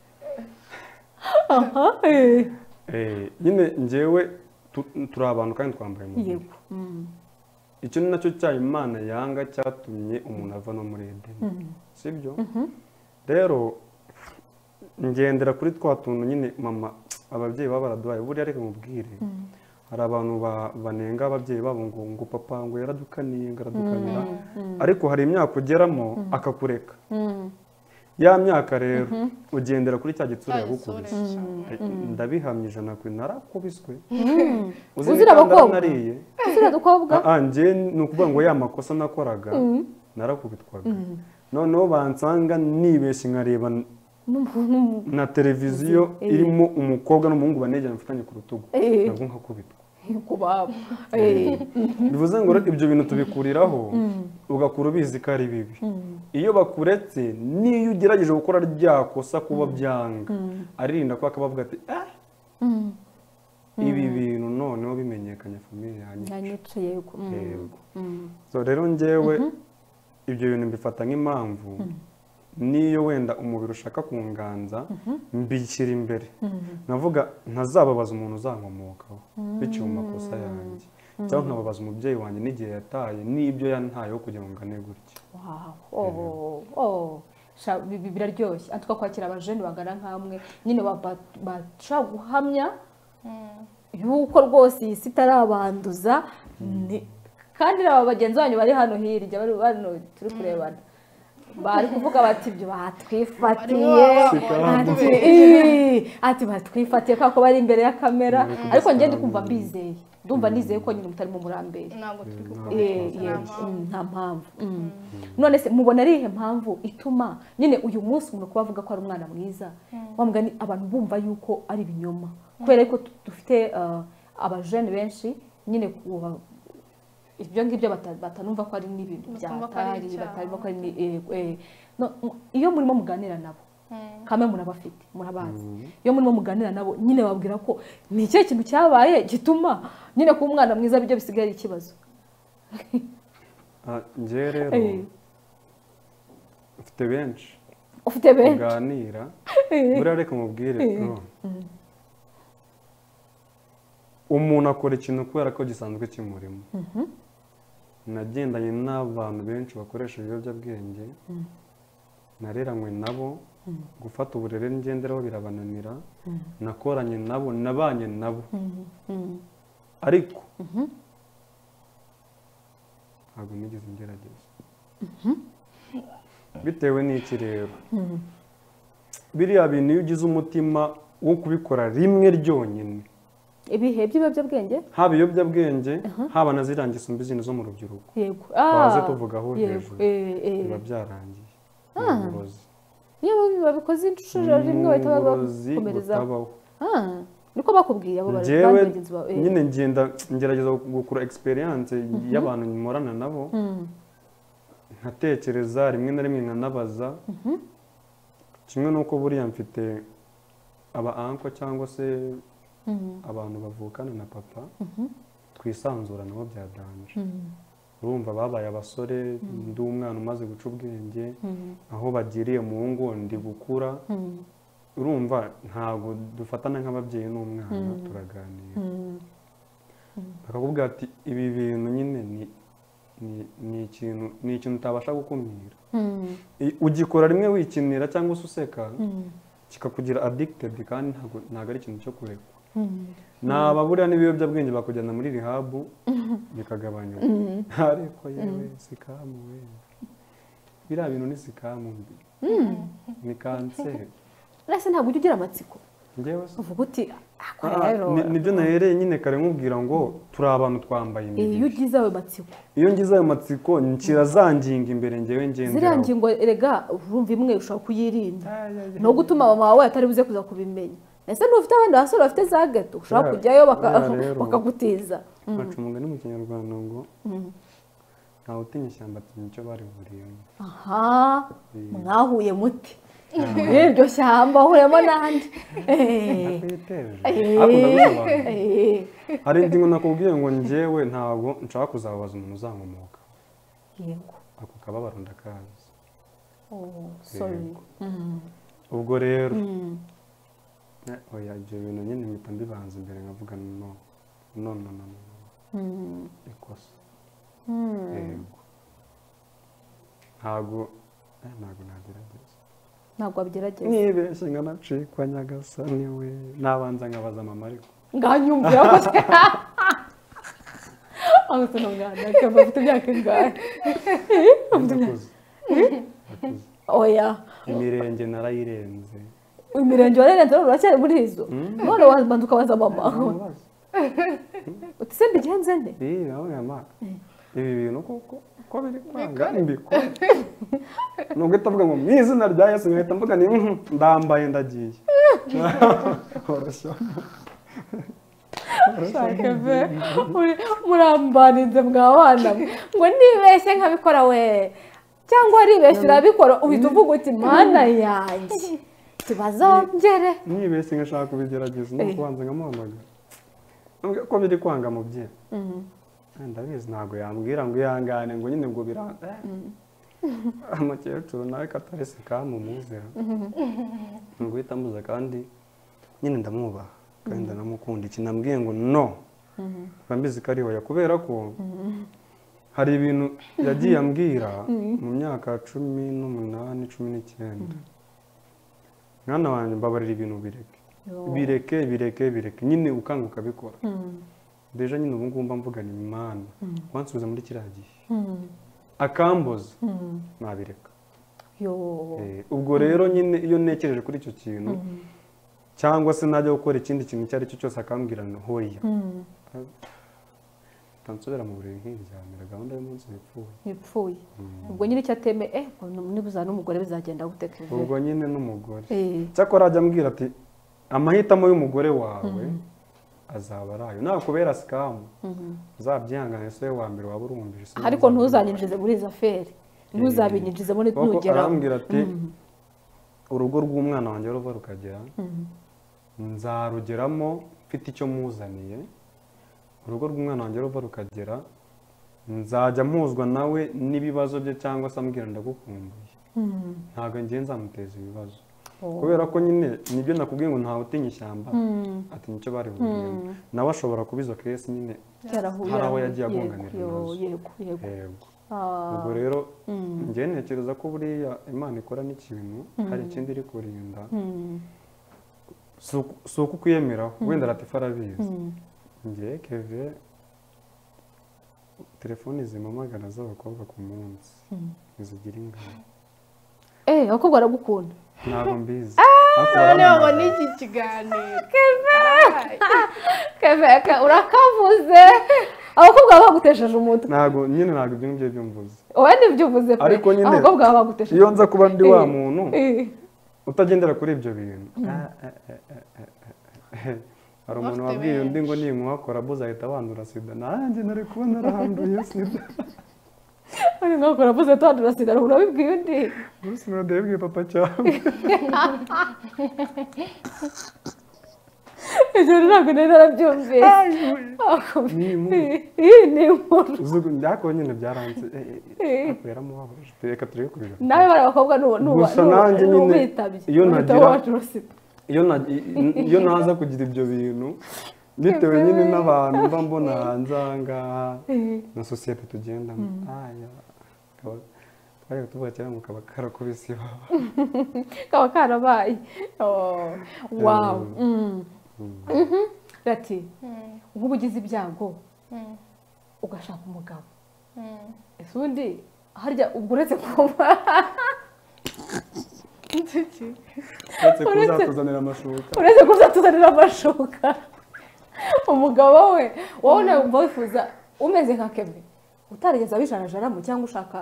aha eh. Eh, nyine njyewe tu- turi abantu kandi twambaye umubiri yego Mm. icyo ni nacyo cyaha imana yanga cyatumye umuntu ava no muri edeni sibyo rero ngendera kuri twa tuntu nyine mama ababyeyi baba baraduhaye buriya reka mubwire hari abantu ba- banenga ababyeyi babo ngo ngo papa ngo yaradukaniye ngo aradukanira ariko hari imyaka ugeramo akakureka Mm. ya myaka rero ugendera kuri cya gitsura Isura yagukubise ndabihamya ijana ku narakubiswe Uzira abakobwa? nariye Turiya dukobwa Ah, ah, njye ni ukuvuga ngo ya makosa nakoraga narakubitwaga noneho bansanga nibeshye nkareba n- na televiziyo irimo umukobwa n'umuhungu banegeranye mfitanye ku rutugu Eh. nabwo nkakubitwa ku babo Eh. bivuze ngo rero ibyo bintu tubikuriraho ugakura ubizi ko ari bibi iyo bakuretse n'iyo ugerageje gukora rya kosa kuba byanga aririnda kuba akabavuga ati ah ibi bintu noneho bimenyekanye famiye yanjye yanyica yego Mm. Yego. Mm. so rero njyewe ibyo bintu mbifata nk'impamvu n'iyo wenda umubiri ushaka kunganza mbishyira imbere navuga ntazababaza umuntu uzankomokaho biciye mu makosa yanjye cyangwa nkababaza umubyeyi wanjye n'igihe yataye n'ibyo yantayeho kugira ngo ngane gutya Wow. Oh, oh. Sha- bi- bi- biraryoshye antuka kwakira abajene bangana nkamwe nyine ba- ba- bashobora guhamya yuko rwose iyi si itarabanduza ni- kandi naba bagenzi banyu bari hano hirya bari hano turi kurebana bari kuvuga bati ibyo batwifatiye Barimo ati barabona. "Ih, ati batwifatiye kubera ko bari imbere ya kamera Bari kubasarura. ariko njye ndi kumva mbizeye ndumva nizeye ko nyine mutarimo murambere ntabwo turi Eh, kugurisha nta yego. mpamvu Mm, nta mpamvu Mm. none se mubona ari ihe mpamvu ituma nyine uyu munsi umuntu kuba avuga ko ari umwana mwiza wa mugani abantu bumva yuko ari ibinyoma kubera ko tu- dufite uh, abajene benshi nyine kuba ibyo ngibyo bata- batanumva ko ari n'ibintu Batumva ko ari byatari icyaha. batarumva ko ari ni- eh, eh. No, m- iyo murimo muganira nabo kamwe murabafite murabazi iyo murimo muganira nabo nyine babwira ko ni ikihe kintu cyabaye gituma nyine kuba umwana mwiza byo bisigaye ari ikibazo Ah, njyewe rero Eh. mfite benshi ufite benshi tuganira buriya reka mubwire no. umuntu akora ikintu kubera ko gisanzwe kimurimo nagendanye n'abantu benshi bakoresha ibiyobyabwenge nareranywe nabo gufata uburere ngenderaho birabananira nakoranye nabo nabanye nabo ariko ntabwo nigeze ngerageza bitewe n'iki rero biriya bintu iyo ugize umutima wo kubikora rimwe ryonyine ibihe by'ibiyobyabwenge haba ibiyobyabwenge haba na ziriya ngeso mbi zindi zo mu rubyiruko yego twaze Ah, tuvugaho yego hejuru eh, eh. biba byarangiye ni Ah. uburozi iyo babikoze inshuro Ni rimwe bahita uburozi bakomerezaho butabaho Ah, niko bakubwiye abo bari njyewe bandi bagenzi bawe eh. nyine ngenda ngerageza gukura experience y'abantu nkorana nabo Mm, nkatekereza rimwe na rimwe nkanabaza kimwe n'uko buriya mfite aba anko cyangwa se mm, abantu bavukana na papa twisanzura nabo byadanje mm, urumva babaye abasore ndi umwana umaze guca ubwenge mm, aho bagiriye mu ngo ndi gukura mm, urumva ntabwo dufatana nk'ababyeyi n'umwana Mm. turaganira mm. bakakubwira ati ibi bintu nyine ni ni- ni ikintu ni ikintu utabasha gukumira Mm, I- ugikora rimwe wikinira cyangwa se useka mm, kikakugira addicted kandi ntabwo ntabwo ari ikintu cyo kureka mm. naba buriya n'ibiyobyabwenge bakujyana muri rihabu bikagabanyuka ariko yewe sikamu we biriya bintu ni sikamu mbi ni kanseri Ese ntabwo ujya ugira amatsiko njyewe se uvuga uti ako Ah, rero ni- nibyo nahereye nyine kare nkubwira ngo turi abantu twambaye iyo imibiri ugize ayo matsiko iyo ngize ayo matsiko nshyira za ngingo imbere ngewe ziriya ngenderaho ngingo erega urumva imwe ushobora kuyirinda Ah, yeah, yeah. no gutuma mama wawe atari buze kuza kubimenya ese ntufite abandi basore bafite za gato ushobora Yeah, kujyayo baka- yeah, rero. bakagutiza baca umugani mu kinyarwanda ngo ntawe utinya ishyamba atinya icyo bari buriyemo aha Mm. mwahuye muti muri iryo shyamba ahuriyemo n'andi Eh, akwiteje Eh. ariko ndabisobanura eh, hari indi ngo nakubwiye ngo njyewe ntabwo nshaka kuzababaza umuntu uzankomoka yego ako kababaro ndakazi Oh, sorry Yego. Mm, ubwo rero mm, eh, oya ibyo bintu nyine mpita mbibanza imbere nkavuga no no no no no, no. mm, ikosa mm. yego ntabwo eh, ntabwo nagerageza ntabwo wabigerageza nibeshye nkanacikwa nyagasani we nabanza nkabaza mama ariko nganyumvira ko ahubwo ni umwana akaba afite imyaka ingahe ndakuze ndakuze oya imirenge narayirenze imirenge warenze none uracyari muri izo none wabanza ukabaza mama Ntamubaza. uti se mbigenze nde Ih, nawe mama ibi bintu koko ko biri kwanga mbikora nubwo itavuga ngo mu izina rya yesu nkahita mvuga ni "Mhm, ndambaye ndagiye Horoshyamo. Shaka pe, muri- murambaninze mwa bana mwe. ngo nibeshye nkabikora we cyangwa waribeshye urabikora uhita uvuga uti mana yanjye tibazongere nibese ngashaka kubigerageza Eh. no kubanza nkamuhamagara Nambwira ko biri kwanga mubyeyi Eh, ndabizi ntabwo yambwira ngo ihangane ngo nyine ngo bira eh. umukecuru nawe katarese kamumuzera ngo uhita ambuza kandi nyine ndamwubaha kandi ndanamukunda iki nambwiye ngo no mba mbizi ko ari hoya kubera ko hari ibintu yagiye ambwira mu myaka cumi n'umunani cumi n'icyenda mwana wanjye mbabarira ibintu bireke bireke bireke bireke nyine ukanguka bikora Mm, deja nyine ubu ngubu mba mvugana imana wansubiza muri kiriya gihe mm, akambuza mm. nabireka Yo. Eh, ubwo rero nyine iyo ntekereje kuri icyo kintu cyangwa se najya gukora ikindi kintu icyo ari cyo cyose akambwira ngo hoya Mm, ntansubira mu buriri nkiryamira gahunda y'umunsi yapfuye yapfuye ubwo nyine icyo ateme eh ngo nu- nibuza n'umugore bizagenda gute ubwo kevin nyine n'umugore Eh, cyakora ajya ambwira ati amahitamo y'umugore wawe azaba ari ayo nakubera sikamu uzabyihangane se wa mbere waba urumbije se ariko ntuzanyinjize muri izo aferi ntuzabinyinjizemo Kuko nugeraho arambwira ati urugo rw'umwana wanjye ruva rukagera nzarugeramo mfite icyo muzaniye urugo rw'umwana wanjye ruva rukagera nzajya mpuzwa nawe n'ibibazo bye cyangwa se ambwira ndagukumbuye Mm, ntabwo ngiye nzamuteza ibibazo oh. kubera ko nyine nibyo nakubwiye ngo ntawe utinya ishyamba Mm, ati nicyo bari buriyemo nawe ashobora kuba izo kesi nyine cyarahuye Hari aho arahuye. yagiye agonganira Yego, ibibazo. yego yego yego ubwo rero njyewe ntekereza ko buriya imana ikora n'ikintu hari ikindi iri kurinda si uko ukwiyemeraho wenda latifa arabizi njyewe keve telefoni zimamagara z'abakobwa ku munsi ntizigira ingano eee abakobwa baragukunda ntabwo mbizi noneho ubona iki kiganiro keveka urakavuze abakobwa baba bagutesheje umutwe ntabwo nyine ntabwo ibyo ngibyo byumvuze wowe n'ibyo uvuze pe Ariko nyine, abakobwa baba bagutesheje iyo nza kuba ndi wa Eh, muntu eh. utagendera kuri ibyo bintu Ah, eh, eh, eh, eh, eh. hari umuntu Bafite wabwiye undi benshi. ngo nimuhakora buze ahita bandura sida nanjye nari kuba narahanduye sida Ari nkaho uravuze tuhandura sida umuntu wabibwiye undi gusa nadebwe papa cyangwa ibyo ntabwo nari narabyumvise Ni inkuru. iyi ni inkuru Uzi- byako nyine byaranze eh, eh, eh, ariko yaramubabaje reka turebe kurira nawe bari abakobwa nu- nu- Gusa nu- nanjye nyine n'ubitabye iyo uhita nagira- wahandura sida iyo na- i- i- iyo naza kugira ibyo bintu bitewe nyine n'abantu mba mbona hanze aha ngaha Eh. na sosiyete tugendamo aya kaba- twajyaga tuvuga cyane ngo kaba karakubise ibaba kaba karabaye Oh, wow ati Mm, nk'ubu ugize ibyago mm, ugashaka umugabo mm. ese undi harya ubwo uretse kuba Iki? uretse Uretse- kuzatuzanira amashuka uretse kuzatuzanira amashuka umugabo we wowe nawe wumva wifuza umeze nka kebe utarigeze abijanajaramo cyangwa ushaka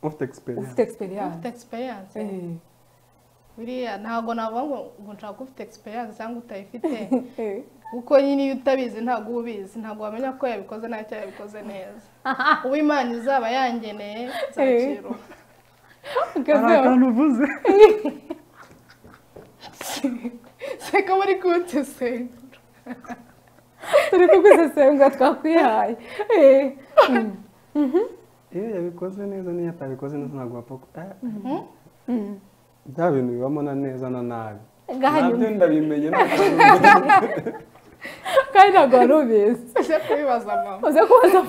ufite ufite egisperiyanse egisperiyanse ufite experience buriya ntabwo navuga ngo ngo nshaka ufite experience cyangwa utayifite kuko nyine iyo utabizi ntabwo uba ubizi ntabwo wamenya ko yabikoze nabi cyangwa yabikoze neza uwo imana izaba yangeneye nzakira ubu. hari akantu uvuze seka muri kuntesega turi kugusesengura twakwihaye Eh. Mm. iyo yabikoze neza n'iyo atabikoze neza ntabwo wapfa ku- eh, bya bintu bibamo na neza na nabi Ngaha nabyo nyuma. ndabimenye ntabwo kandi ntabwo wari ubizi uje kubibaza mama uze kubaza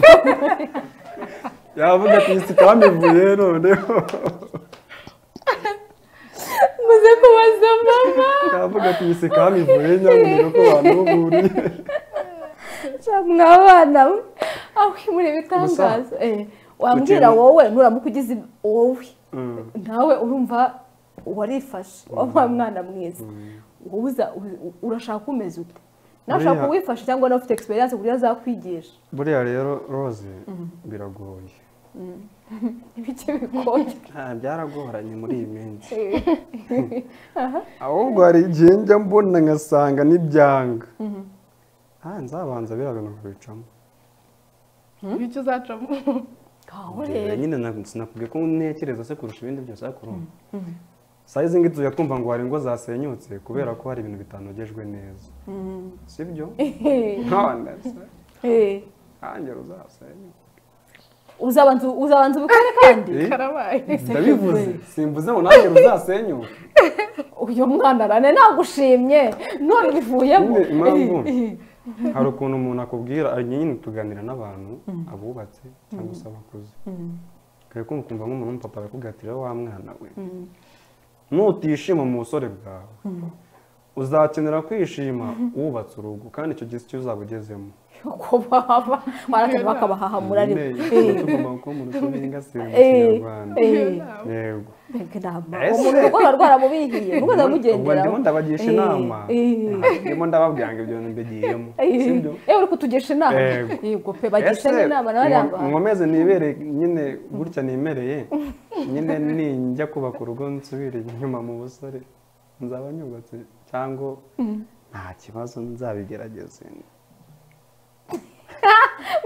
yavuga ati isi kambivuye noneho uze kubaza mama yavuga ati isi kambivuye nyamuneka ko banuhuriye mwa bana we aho muri ibitangaza Eh, wambwira Ukeneye- wowe nuramuka ugize wowe nawe urumva warifashe wa mwana mwiza wowe uza- u- urashaka umeze ute nawe ushaka Buriya- uwifashe cyangwa nawe ufite egisperiyanse ku buryo azakwigisha buriya rero rose biragoye ibiki bigoye Ah, byaragoranye muri iyi minsi Eh, ahubwo hari igihe njya mbona ngasanga n'ibyanga Ah, nzabanza biriya bintu kubicamo icyo uzacamo ngaho Njyewe rero nyine ntabwo sinakubwiye ko ntekereza se kurusha ibindi byose ariko urumva sayizi ngi tujya twumva ngo hari ingo zasenyutse kubera ko hari ibintu bitanogejwe neza sibyo none se Eh, ntange ruzasenyuka uzabanza uzabanza ubikore kandi Eh? karabaye ndabivuze simvuze ngo nange ruzasenyuka uyu mwana rane nagushimye none ubivuyemo Nyine impamvu Eh, eh. hari ukuntu umuntu akubwira ari nyine tuganira n'abantu abubatse cyangwa se abakuze ukaba kumva ukumva nk'umuntu w'umupapa arakubwira ati rero wa mwana we nutishima mu busore bwawe uzakenera kwishima wubatse urugo kandi icyo gihe icyo uzaba ugezemo uko baba barakajya bakabahahamura Nyine ariko ikintu tugomba kuba mu rugo n'ingasire mu kinyarwanda yego mbega inama Ese? umuntu rwaba rwaramubihiye rwose ubwo ndimo amugenderaho ndabagisha Eh, inama eh. ndimo ndababwira ngo ibyo bintu mbigiyemo sibyo ewe uri kutugisha inama Yego. yego pe bagisha n'inama nawe nko- yambaye nkomeze nibere nyine gutya nimereye nyine ninjya kubaka urugo nsubire inyuma mu busore nzaba nyubatse cyangwa nta kibazo nzabigerageze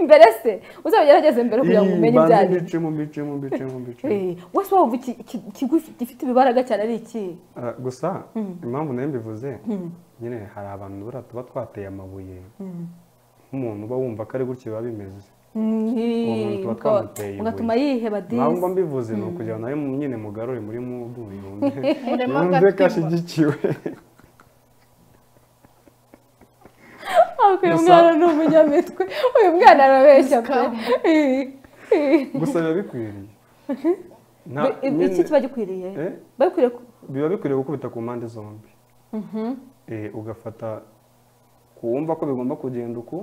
mbere se uzabigerageze mbere kugira ngo umenye ibyo ari byo. mbicemo mbicemo mbicemo mbicemo Eh, wese wumva iki- iki- ikigo gifite ibibaraga cyane ari iki Ah, gusa impamvu nayo mbivuze nyine hari abantu buriya tuba twateye amabuye nk'umuntu uba wumva ko ari gutya biba bimeze Uwo muntu tuba Mukaba- twamuteye ibuye. mugatuma yiheba nawe mba disi mbivuze ni ukugira ngo nawe nyine mugarure muri muguye yumve Murema yumve ko agatima. ashyigikiwe Ah, uyu Gusa- mwana ni umunyamitwe uyu mwana arabeshya pe Scam. Eh, gusa biba bikwiriye Nta- Bi- iki nyine- kiba gikwiriye Eh? babikwiriye ku- biba bikwiriye gukubita ku mpande zombi Eh, ugafata kuwumva ko bigomba kugenda uku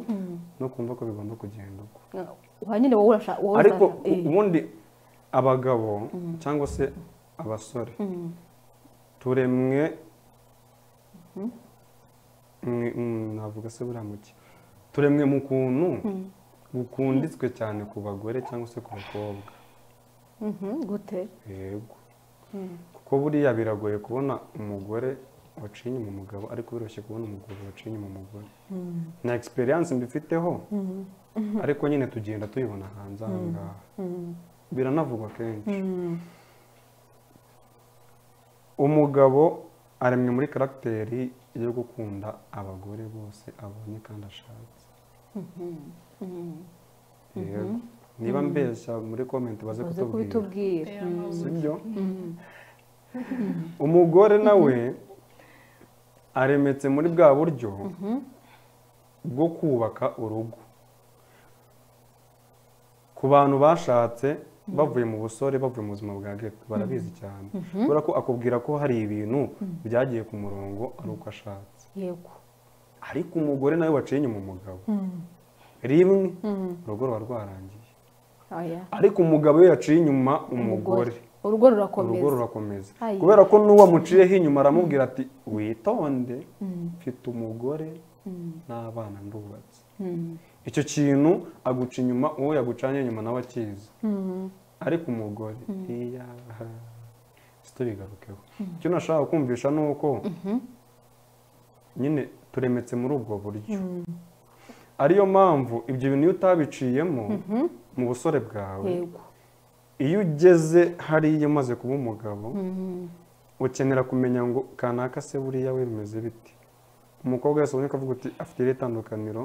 no kumva ko bigomba kugenda uku aha nyine wowe urashaka wowe ariko urashaka- eh. ubundi abagabo cyangwa se abasore Mm. turemwe mwe- mm, navuga se buriya muki turemwe mu kuntu gukunditswe cyane ku bagore cyangwa se ku bakobwa Mhm, gute yego kuko buriya biragoye kubona umugore waciye inyuma umugabo ariko biroroshye kubona umugabo waciye inyuma umugore na egisperiyanse mbifiteho ariko nyine tugenda tuyibona hanze aha ngaha biranavugwa kenshi umugabo aremwe muri karagiteri yo gukunda abagore bose abonye kandi ashatse Yego. niba mbeshya muri komenti baze uze kutubwira kubitubwira Rero ni ubu. sibyo umugore nawe aremetse muri bwa buryo bwo kubaka urugo ku bantu bashatse bavuye mu busore bavuye mu buzima bwa ghetto barabizi cyane kubera ko akubwira ko hari ibintu byagiye ku murongo ari uko ashatse yego ariko umugore nawe waciye inyuma umugabo rimwe urugo ruba rwarangiye oya ariko umugabo iyo yaciye inyuma umugore urugo urugo rurakomeza rurakomeza Ayi. kubera ko n'uwo muciyeho inyuma aramubwira ati witonde mfite umugore n'abana ndubatse Mm. icyo kintu aguca inyuma uwo yagucanye inyuma nawe akizi Mm. ariko umugore iya si tubigarukeho icyo nashaka kumvisha ni uko nyine turemetse muri ubwo buryo ariyo mpamvu ibyo bintu iyo utabiciyemo mu busore bwawe yego iyo ugeze hariya umaze kuba umugabo Mm. ukenera kumenya ngo kanaka se buriya we bimeze biti umukobwa wese ubonye akavuga uti afite iri tandukaniro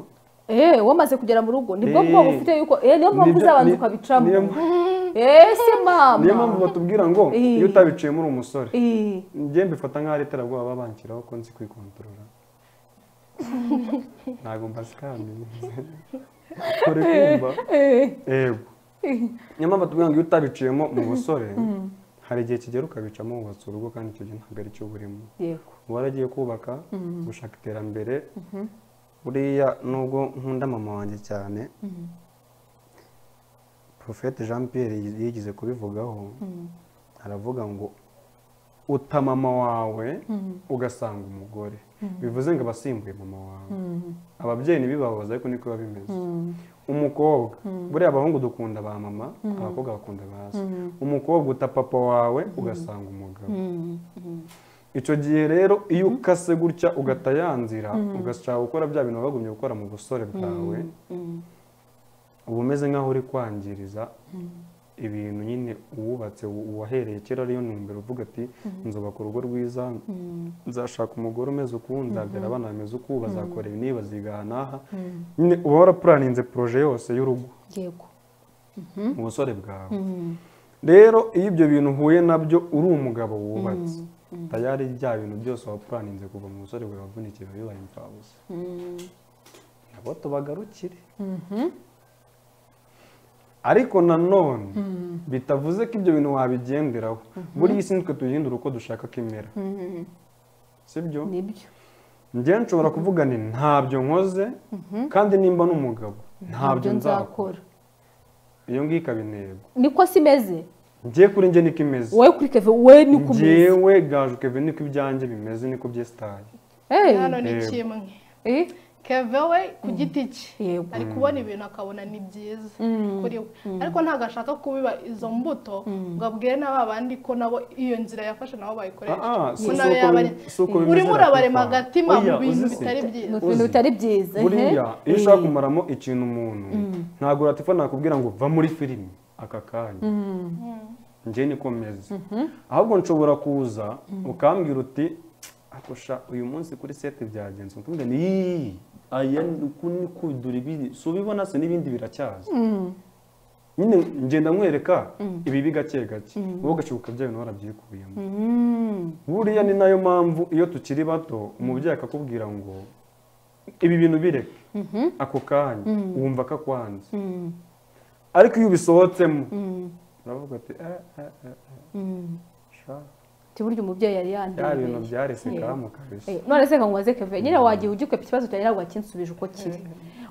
Eh, wamaze kugera mu rugo nibwo Eh. bwo bufite yuko eh, niyo mpamvu Nibyo- uzabanza ni- ukabicamo niyo mpamvu- Eh, se niyo mpamvu mama batubwira ngo Eh. iyo utabiciyemo uri umusore Eh, njye mbifata nk'aho ari iterabwoba baba banshyiraho ko nzi kwikontorora ntabwo mbazikaminuza uri kumva eh, yego eh. niyo mpamvu batubwira ngo iyo utabiciyemo mu busore hari igihe kigera ukabicamo wubatse urugo kandi icyo gihe ntabwo ari cyo burimo yego waragiye kubaka gushaka iterambere buriya nubwo nkunda mama wanjye cyane Prophète jean pierre yigeze kubivugaho aravuga ngo uta mama wawe ugasanga umugore bivuze ngo aba asimbuye mama wawe ababyeyi ntibibabaza ariko niko biba bimeze umukobwa buriya abahungu dukunda ba mama abakobwa bakunda ba se umukobwa uta papa wawe ugasanga umugabo Mm. Mm. icyo gihe rero iyo ukase gutya ugata ya nzira ugashaka gukora bya bintu wagumye gukora mu busore bwawe Mm. uba umeze nk'aho uri kwangiriza ibintu nyine uwubatse u- uwahereye kera ariyo ntumbero uvuga ati nzubaka urugo rwiza Mm. nzashaka umugore umeze uku nzabyara abana bameze uku bazakora ibi n'ibi baziga aha n'aha nyine uba warapuraninze poroje yose y'urugo yego mu busore bwawe Mm. rero iyo ibyo bintu uhuye nabyo uri umugabo wubatse tayari bya bintu byose wapuraninze kuva mu busore bwawe wavunikiye biba bibaye imfabusa Mm. nabo tubagarukire ariko nanone bitavuze ko ibyo bintu wabigenderaho buriya isi nitwe tugendera uko dushaka ko imera Mm. sibyo nibyo njyewe nshobora kuvuga ni ntabyo nkoze kandi nimba n'umugabo ntabyo Nibyo nzakora iyo ngiyo ikaba intego niko si imeze ngiye kuri njye niko imeze wowe kuri keve wowe niko umeze ngewe gaju kevin niko ibyanjye bimeze niko byesitaye Eh, hano ni Yego. kimwe eh, keve we ku giti cye yego ari kubona ibintu akabona ni byiza kuri we ariko ntabwo ashaka kubiba izo mbuto ngo abwire na ba bandi ko nabo iyo nzira yafashe nabo bayikoresha Ah, ah, si- Ko si nawe uko yabare- bim- si uko bimeze urimo rero urabarema papa. agatima mu Oya, bintu uzi se. bitari byiza ni ibintu Uzi. bitari byiza eh. buriya iyo ushaka Eh. kumaramo ikintu umuntu ntabwo uratifa nakubwira ngo va muri filimi aka kanya njye niko meze ahubwo nshobora kuza ukambwira uti akosha uyu munsi kuri sete byagenze ukumva ni "Yii, aya ni uku ni kudura ibiri si ubibona se n'ibindi biracyaza nyine ngenda nkwereka ibi bigake gake wowe ugashibuka bya bintu warabyikuyemo Mm. buriya ni nayo mpamvu iyo tukiri bato umubyeyi akakubwira ngo ibi bintu bireke ako kanya wumva kakwanze Mm. ariko iyo ubisohotsemo uravuga ati eh, eh, eh, sha, cyo burya umubyeyi yari bya yanduye bintu byarese Yego. kamu kabisa Eh, none se ngo mubaze keve nyine wagiye ugikwepa ikibazo cyawe ntabwo wakinsubije uko kiri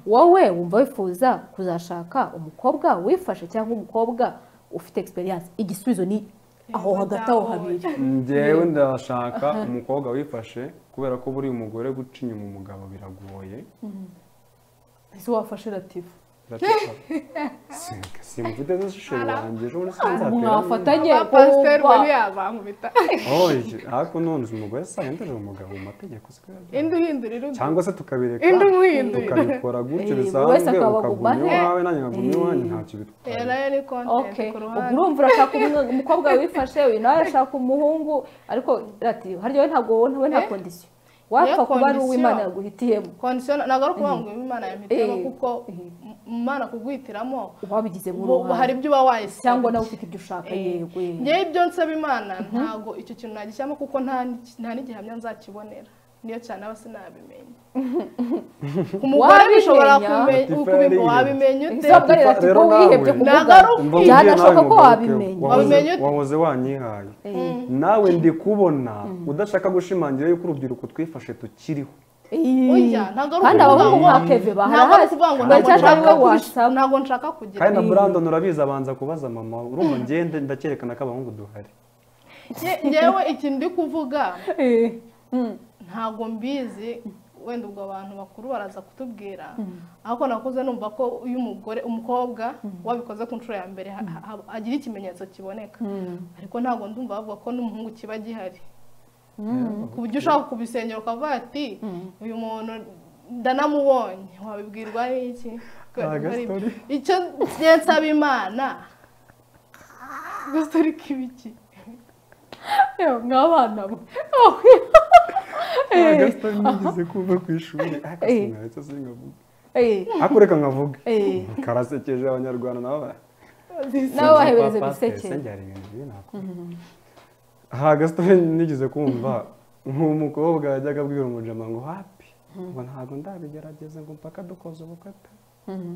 wowe wumva wifuza kuzashaka umukobwa wifashe cyangwa umukobwa ufite experience igisubizo ni aho hagati aho habiri njyewe ndashaka umukobwa wifashe kubera ko buriya umugore guca inyuma umugabo biragoye ese wafashe ratifu Sinzi- simufite zo shishoye wanjye ejo bundi sinzaterana mwafatanye pasiteri kuba- we ntiyabankubita oye ariko none uzi umugore se yahinduye umugabo mu mategeko siko yabyara. indi uhindurira undi cyangwa se tukabireka indi umuhindurira tukabikora gutyo Eh, buri wese bisanzwe akaba ukaguma aguma he. iwawe nanjye nkaguma iwanjye ntacyo rero bitwaye nayo ni Okay. kontenti ku ubwo ruhande urumva urashaka umwe- umukobwa wifashe uyu nawe ashaka umuhungu ariko rati harya we ntabwo wowe ntawe nta Eh? kondisiyo wapfa Niyo kuba ari condition. uw'imana yaguhitiyemo kondisiyo ntabwo ari ukuvuga ngo imana yamhitiyemo Eh. kuko Eh. imana kuguhitiramo wabigizemo ubu- ubu hari uruhare ibyo uba wayisaba cyangwa nawe ufite ibyo ushaka Eh, yego ngewe ibyo nsaba imana ntabwo icyo kintu nagishyiramo kuko nta ni- nta n'igihamya nzakibonera niyo cyane aba sinabimenya ku mugore Wabimenya? bishobora kumenya Latifa kubimva yarihebye. wabimenya ute Isabwa rero ati Rero ko nawe, wihebye ku ntabwo mugabo ari Umva ukwiye. umbwiye Byanashoboka nawe ko mugore wabimenya. wahoze- Wabimenye ute? wahoze wanyihaye Eh, nawe ndi kubona udashaka gushimangira yuko urubyiruko twifashe tukiriho eh. Oya, ntabwo ari kandi ukuvuga abahungu nka ngo- keve ntabwo ari baharahazi ukuvuga ngo Baracyashaka ntabwo ko nshaka wasaba. ntabwo nshaka kugira kandi na burandoni urabizi abanza kubaza mama urumva ngende ndacyerekana ko abahungu duhari Nge- ngewe ikintu ndi kuvuga Eh, mm, ntabwo mbizi wenda ubwo abantu bakuru baraza kutubwira ariko nakuze numva ko uyu mugore umukobwa wabikoze ku nshuro ya mbere ha- ha- ha- agira ikimenyetso kiboneka mm, ariko ntabwo ndumva bavuga ko n'umuhungu kiba gihari mm. ku buryo ushaka kubisengera ukavuga ati uyu muntu ndanamubonye wabibwirwa n'iki Ah, gastori. icyo njye nsaba imana gastori k'ibiki Yewe, mw'abana mwe Oh, eh, agasita nigeze kumva ku ishuri ariko Eh. sinahita singavuga eh, ariko reka nkavuge eh. karasekeje abanyarwanda nabo bara- nawe wahebereze Kwa pasiteri, gusekera se byari ibintu bibi nakora. aha gasitore nigeze kumva nk'umukobwa yajyaga abwira umujama ngo hapi ngo ntabwo ndabigerageza ngo mpaka dukoze ubukata Mhm.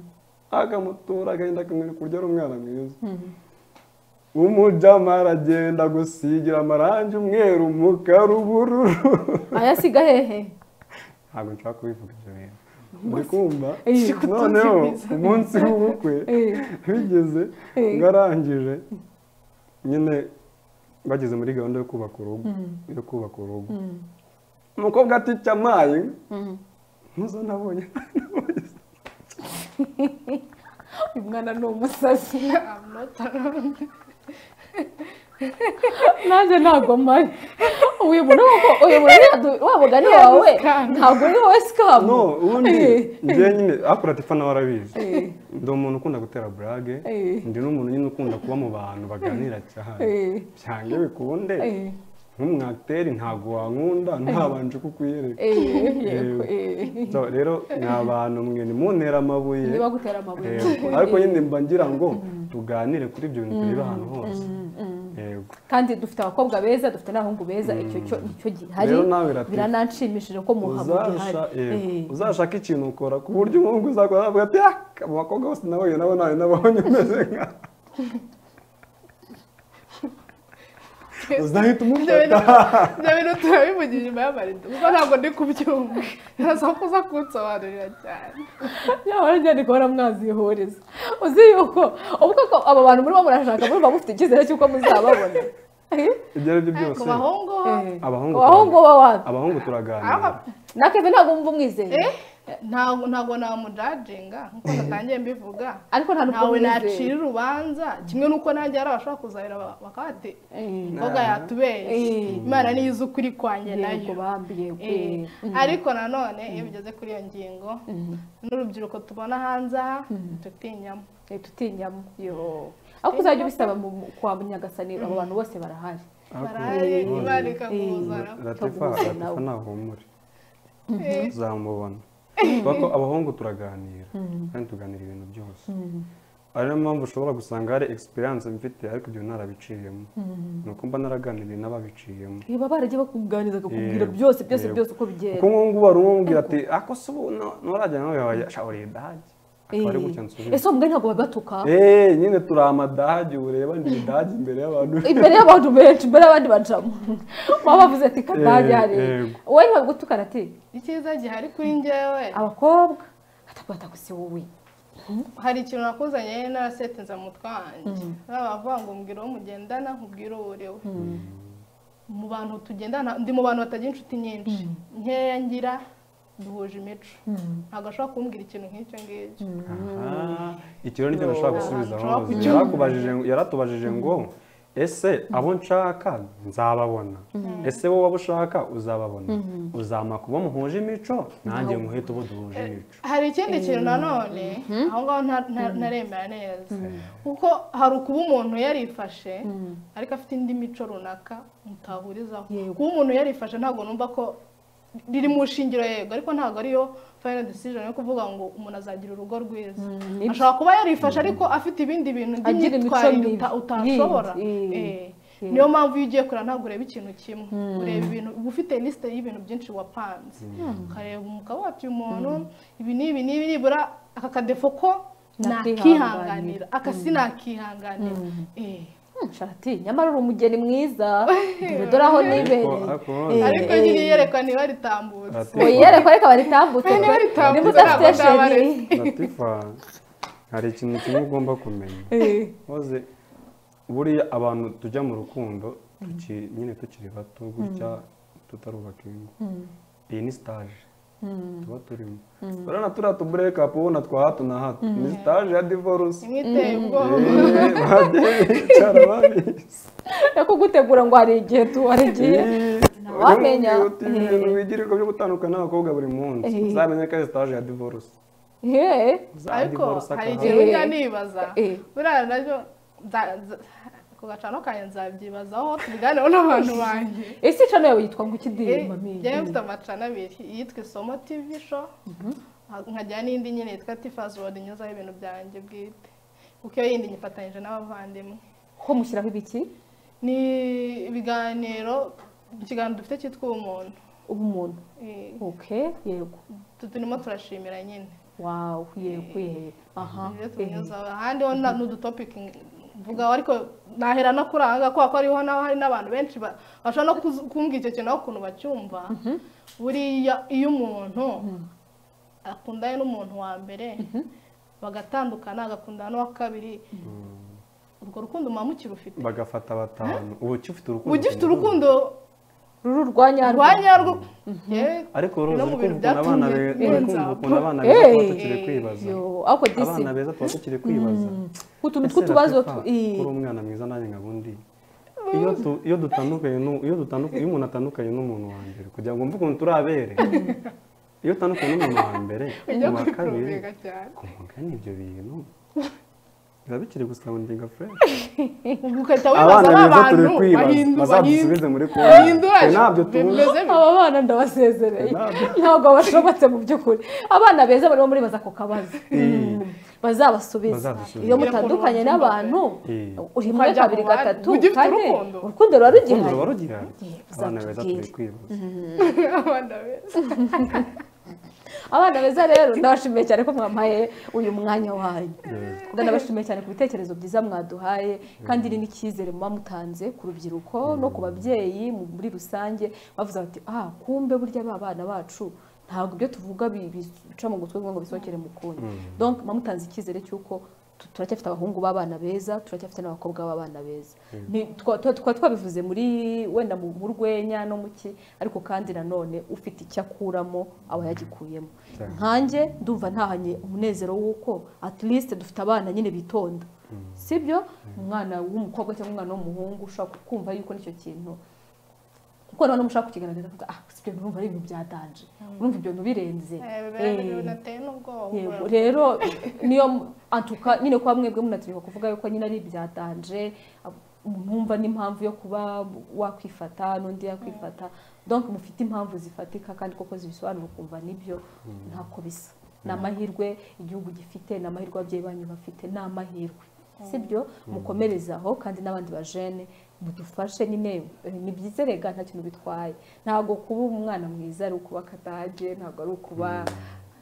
akamutura agahinda akamwereka uburyo ari umwana mwiza umujama aragenda gusigira amarangi umweru umukara ubururu ayasiga hehe ntabwo nshaka kubivuga ibyo bintu uri kumva Eh, noneho umunsi w'ubukwe Eh. bigeze Eh. ngarangije nyine bageze muri gahunda yo kubaka urugo yo kubaka urugo Mm, umukobwa ati cyamaye mm. ntuzo nabonye uyu mwana ni umusazi I'm not around. nanjye ntabwo mpari uyu muntu kuko uyu muntu yadu- wa mugani wawe ntabwo uri wowe sikamu no ubundi Eh, njye nyine akora ati fana warabizi eh, ndi umuntu ukunda gutera burage Eh. ndi n'umuntu nyine ukunda kuba mu bantu baganira cyane eh, byange bikunde eh, nk'umwakiteri ntabwo wankunda ntabanje kukwiyereka eh, yego, eh. So, rero ni abantu mwe nimuntera amabuye niba gutera amabuye Yego. ariko nyine mba ngira ngo tuganire kuri ibyo bintu tureba ahantu hose yego kandi dufite abakobwa beza dufite n'abahungu beza icyo cyo nicyo gihari Rero nawe Latifa, birananshimishije ko muhabwa gihari Uzasha- yego. Eh. uzashaka ikintu ukora ku buryo umuhungu uzakora avuga ati "Ah, abo bakobwa bose nabonye nabo nawe nabonye umeze nka uzahita Ibyo umufata bintu- ibyo bintu turabivugira inyuma y'amarido kuko ntabwo ndi kubyumva birasa ko uza kunsobanurira cyane nyamara njyane kuba mwaziyoreza uzi yuko ubwo ko abo bantu murimo murashaka murumva mufite icyizere cy'uko muzababona Eh? ibyo ari byo byose ku bahungu Eh. Abahungu abahungu bo wapi abahungu turaganira Aba- na keve ntabwo mwumva umwizeye eh, ntabwo ntabwo namujajinga nk'uko natangiye mbivuga ariko nta n'ubwo ntawe umwizeye nacira urubanza kimwe n'uko nanjye hari abashobora kuzahira ba- bakaba bati Eh, umukobwa yatubeshye Eh. imana niyo izi ukuri kwanjye yego nayo bambi yego Eh, eh. ariko nanone iyo bigeze kuri iyo ngingo n'urubyiruko tubona hanze aha tutinyamo Eh, tutinyamo yo ariko uzajya ubisaba mu- kwa munyagasani abo bantu bose barahari baraye Eh. imana ikakuzana Latifa, Utaguhuza Latifa nawe. nahumure Eh. uzamubona kuko abahungu turaganira kandi tuganira ibintu byose ari nayo mpamvu ushobora gusanga hari experience mfite ariko ibyo narabiciyemo ni uko mba naraganiriye n'ababiciyemo Eh, baba baragiye bakuganiriza bakakubwira Yego, byose byose yego. byose uko bigenda kuko nk'ubu ngubu hari umwe umubwira ati ako se ubu nturajya nawe wawe shawuriye dage akaba ari gutya nsubiye ese ubwo ntabwo bagatuka eee nyine turi amadage ureba ni idage imbere y'abantu imbere y'abantu benshi imbere y'abandi bacamo baba bavuze ati kadage Eh, hariya yego. wowe ntibagutukana ati icyiza gihari kuri njyewe abakobwa batakubata gusa wowe hari ikintu nakuzanye narasetinze mu twanjye bavuga ngo mbwira uwo mugendana nkubwire uwo uri we mu bantu tugendana ndi mu bantu batagira inshuti nyinshi nkeya ngira duhuje imico ntabwo ashobora kumbwira ikintu nk'icyo ngicyo Aha, icyo rero nicyo nashaka gusubiza Nshobora aho kucyumva. yarakubajije yaratubajije ngo ese abo nshaka nzababona ese wowe abo ushaka uzababona uzampa kuba muhuje imico nanjye nkuhita ubu duhuje imico hari ikindi kintu nanone aho ngaho nta- nta- ntaremera neza kuko hari ukuba umuntu yarifashe ariko afite indi mico runaka mutahurizaho Yego. kuba umuntu yarifashe ntabwo numva ko riri mu shingiro yego ariko ntabwo ariyo final decision yo kuvuga ngo umuntu azagira urugo rwiza nibyo. ashobora kuba yarifashe ariko afite ibindi bintu Agira imico by'imyitwarire mibi. uta- utashobora Yindi. Eh. niyo mpamvu iyo ugiye kureba ntabwo ureba ikintu kimwe ureba ibintu uba ufite lisite y'ibintu byinshi wapanze ukareba umugabo wacu uyu muntu ibi n'ibi n'ibi nibura aka kadefo ko nakihanganira Nakihanganira. aka sinakihanganira Eh. Hmm, sharati nyamara uri umugeni mwiza dore dore aho nibereye Ariko- ariko Eh, none- ariko nyine iyerekwa niba ritambutse Ati- yerekwa ariko baritambutse Eh, niba ritambutse, niba udafite ntabwo ndaba sheri latifa hari ikintu kimwe ugomba kumenya Eh, hoze buriya abantu tujya mu rukundo tuki- nyine tukiri bato gutya tutarubaka ingo iyi ni sitaje tuba turimo urabona turiya tuburekapu ubona twa hato na hato ni sitaje ya divorce imwe iteye ubwoba Eh, bagiye bicara babizi nakugutegura ngo hari igihe tu hari igihe Eh, Wamenya. ujya uti ibintu wigira byo gutandukana n'abakobwa buri munsi Eh. uzamenye ko ari sitaje ya divorce Eh, Za ariko divorce hari akaba- ikintu Eh. njya nibaza Eh. buriya nabyo nza- nza- ku gacano kanjye nzabyibazaho tubiganeho n'abantu banjye ese cano yawe yitwa ngo ikidiri mami njyewe mfite amacana abiri iyitwa isomo tv show nkajyana n'indi nyine yitwa tifazi wodi nyuzaho ibintu byanjye bwite kuko iyo yindi nyifatanyije n'abavandimwe ko mushyiraho ibiki ni ibiganiro ikiganiro dufite cyitwa ubumuntu ubumuntu Eh, oke yego tu- turimo turashimira nyine wawu yego yego aha ibyo eh. tunyuzaho ahandi ho na- ni udutopiki mvugaho ariko nahera no kuri aha ngaha kubera ko hariho n'aba- hari n'abantu benshi ba- bashobora no kuzi- kumbwira icyo kintu aho ukuntu bacyumva buriya iyo umuntu akundanye n'umuntu wa mbere bagatandukana agakundana n'uwa kabiri urwo rukundo muba mukirufite bagafata batanu ubu ukifite urukundo ugifite urukundo ruru rwa nyarwo rwa nyarwo yewe, ariko no rose mu uri bintu kumva abana byatumye be- uri mpenza. kumva ukuntu abana beza tuba tukiri Eh. kwibaza Yo, ako disi abana beza tuba tukiri kwibaza utuntu Ese tw'utubazo Latifa, tu- eh. kuri umwana mwiza nanjye nkabundi iyo tu- iyo dutandukanye n'u- iyo dutandukanye iyo umuntu atandukanye n'umuntu wa mbere kugira ngo mve ukuntu turi abere iyo utandukanye n'umuntu wa mbere ujya uwa kabiri kwikoroga cyane ku mugani ibyo bintu biba bikiri gusawundinga fresh ugahita wibaza abana ba beza turi bantu kwibaza bahindura bazadusubize muri konti bahindura ntabyo tuzi bimeze aba bana ndabasezereye Ntabwo. ntabwo bashobotse mu by'ukuri abana beza barimo muribaza ako kabazo bazabasubiza Bazabasubiza. iyo mutandukanye n'abantu Eh. uri muri Ukajya kabiri mu bandi. gatatu Ugifite kane urukundo. urukundo ruba urukundo ruba rugihari rugihari abana beza turi kwibaza abana beza abana beza rero ndabashimiye cyane ko mwampaye uyu mwanya wanyu Yego. ndabashimiye cyane ku bitekerezo byiza mwaduhaye kandi ni n'icyizere muba mutanze ku rubyiruko no ku babyeyi mu- muri rusange bavuze bati ah kumbe burya ba bana bacu ntabwo ibyo tuvuga bi- bica mu gutwi ngo bisohokere mu kundi donc muba mutanze icyizere cy'uko tu- turacyafite abahungu b'abana beza turacyafite n'abakobwa b'abana beza Ni- twa- twa- tukaba twabivuze muri wenda mu mu rwenya no mu ki ariko kandi nanone ufite icyo akuramo aba yagikuyemo Cyane. nkanjye ndumva ntahanye umunezero w'uko at least dufite abana nyine bitonda sibyo umwana w'umukobwa cyangwa umwana w'umuhungu ushobora kumva yuko nicyo kintu kuko noneho mushaka kukigaragaza kuko ah si ibyo numva ari ibintu byadanje urumva ibyo bintu birenze Eh, binateye n'ubwoba yego rero niyo antuka nyine kuba mwebwe munatinyuka kuvuga yuko nyine ari ibyatanje mwumva n'impamvu yo kuba wakwifata n'undi yakwifata donc mufite impamvu zifatika kandi koko zibisobanura ukumva nibyo ntako bisa ni amahirwe igihugu gifite ni amahirwe ababyeyi banyu bafite ni amahirwe sibyo mukomerezaho kandi n'abandi bajene mudufashe nyine eh, ni byiza rega nta kintu bitwaye ntabwo kuba umwana mwiza ari ukuba kadage ntabwo ari ukuba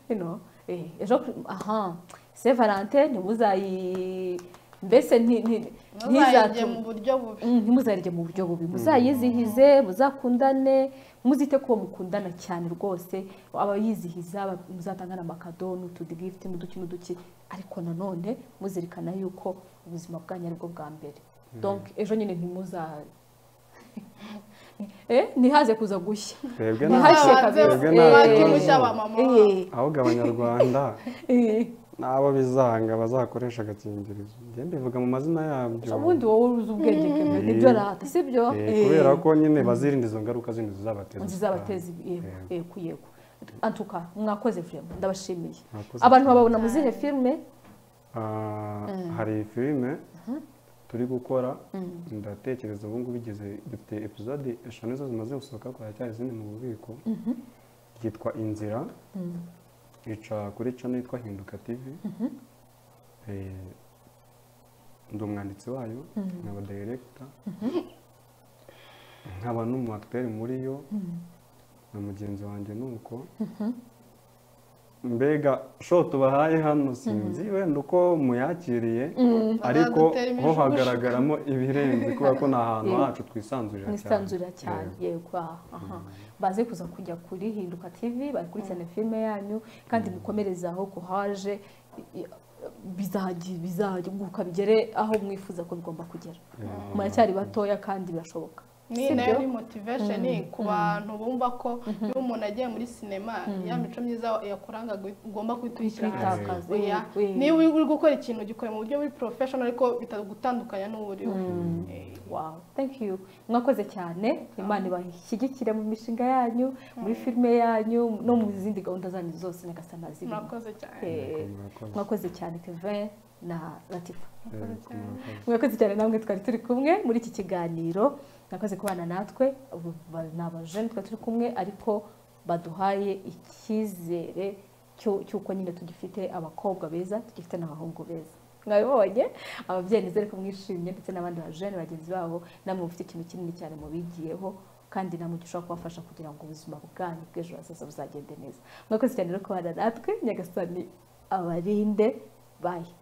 you know, eh, ejo aha se valente ntimuzayi mbese nti- nti- ntuzajye ntizatume mu buryo bubi Mm, ntimuzarye mu buryo bubi muzayizihize muzakundane muzite ko mukundana cyane rwose abayizihiza ba- muzatanga n'amakado n'utudigifuti n'uduki n'uduki ariko nanone muzirikana yuko ubuzima bwanyu ari bwo bwa mbere donc ejo nyine ntimuza Eh, ntihaze kuza gushya twebwe Ni ntacyo hashya Muzabanze kabisa. twebwe mwake ntacyo mushya turimo. abamama. Eh, ahubwo abanyarwanda eh. n'abo bizanga bazakoresha agakingirizo njye mbivuga mu mazina yabyo ubundi wowe uzi ubwenge bwawe nibyo arahata sibyo Eh, Eh. kubera ko nyine bazirinda izo ngaruka zindi zizabateza zizabateza yego Yego. yego yego antuka mwakoze filime ndabashimiye Mwakoze abantu babona mu zihe filime Ah, hari filime turi gukora ndatekereza ubu ngubu igeze dufite episode eshanu zo zimaze gusohoka ariko haracyari izindi mu bubiko ryitwa inzira ica kuri cano yitwa hinduka tv Eh, ndi umwanditsi wayo nkaba director nkaba n'umu acteur muri yo na mugenzi wanjye ni uko mbega show tubahaye hano sinzi wenda uko muyakiriye ariko Bazadutera ho imijugujugu. hagaragaramo ibirenze kubera ko ni ahantu hacu twisanzurira mwisanzurira cyane yego aha, aha baze kuza kujya kuri hinduka tv bakurikirane filime yanyu kandi mukomereze aho kuhaje i- i- bizagira bizaguka bigere aho mwifuza ko bigomba kugera muracyari batoya kandi birashoboka niyi nayo ni motivation ku bantu bumva ko iyo umuntu agiye muri sinema ya mico myiza yakuranga gu- ugomba guhita uyishyira hasi Kwitakaza, Oya, eh, eh. niba uri gukora ikintu gikore mu buryo buri professional ariko bitagutandukanya n'uri we Eh, wow thank you mwakoze cyane imana ibashyigikire mu mishinga yanyu muri filime yanyu no mu zindi gahunda zanyu zose nyagasana zirimo murakoze cyane Eh, Murakoze. mwakoze cyane kevin na latifa Eh, murakoze. mwakoze cyane namwe twari turi kumwe muri iki kiganiro mwakoze kubana natwe ubu ba- ni abajene twari turi kumwe ariko baduhaye icyizere cyo- cy'uko nyine tugifite abakobwa beza tugifite n'abahungu beza mwabibonye ababyeyi nizere ko mwishimye ndetse n'abandi bajene bagenzi babo namwe mufite ikintu kinini cyane mubigiyeho kandi namwe gishobora kubafasha kugira ngo ubuzima bwanyu bw'ejo hazaza buzagende neza mwakoze cyane rero kubana natwe nyagasani abarinde bayi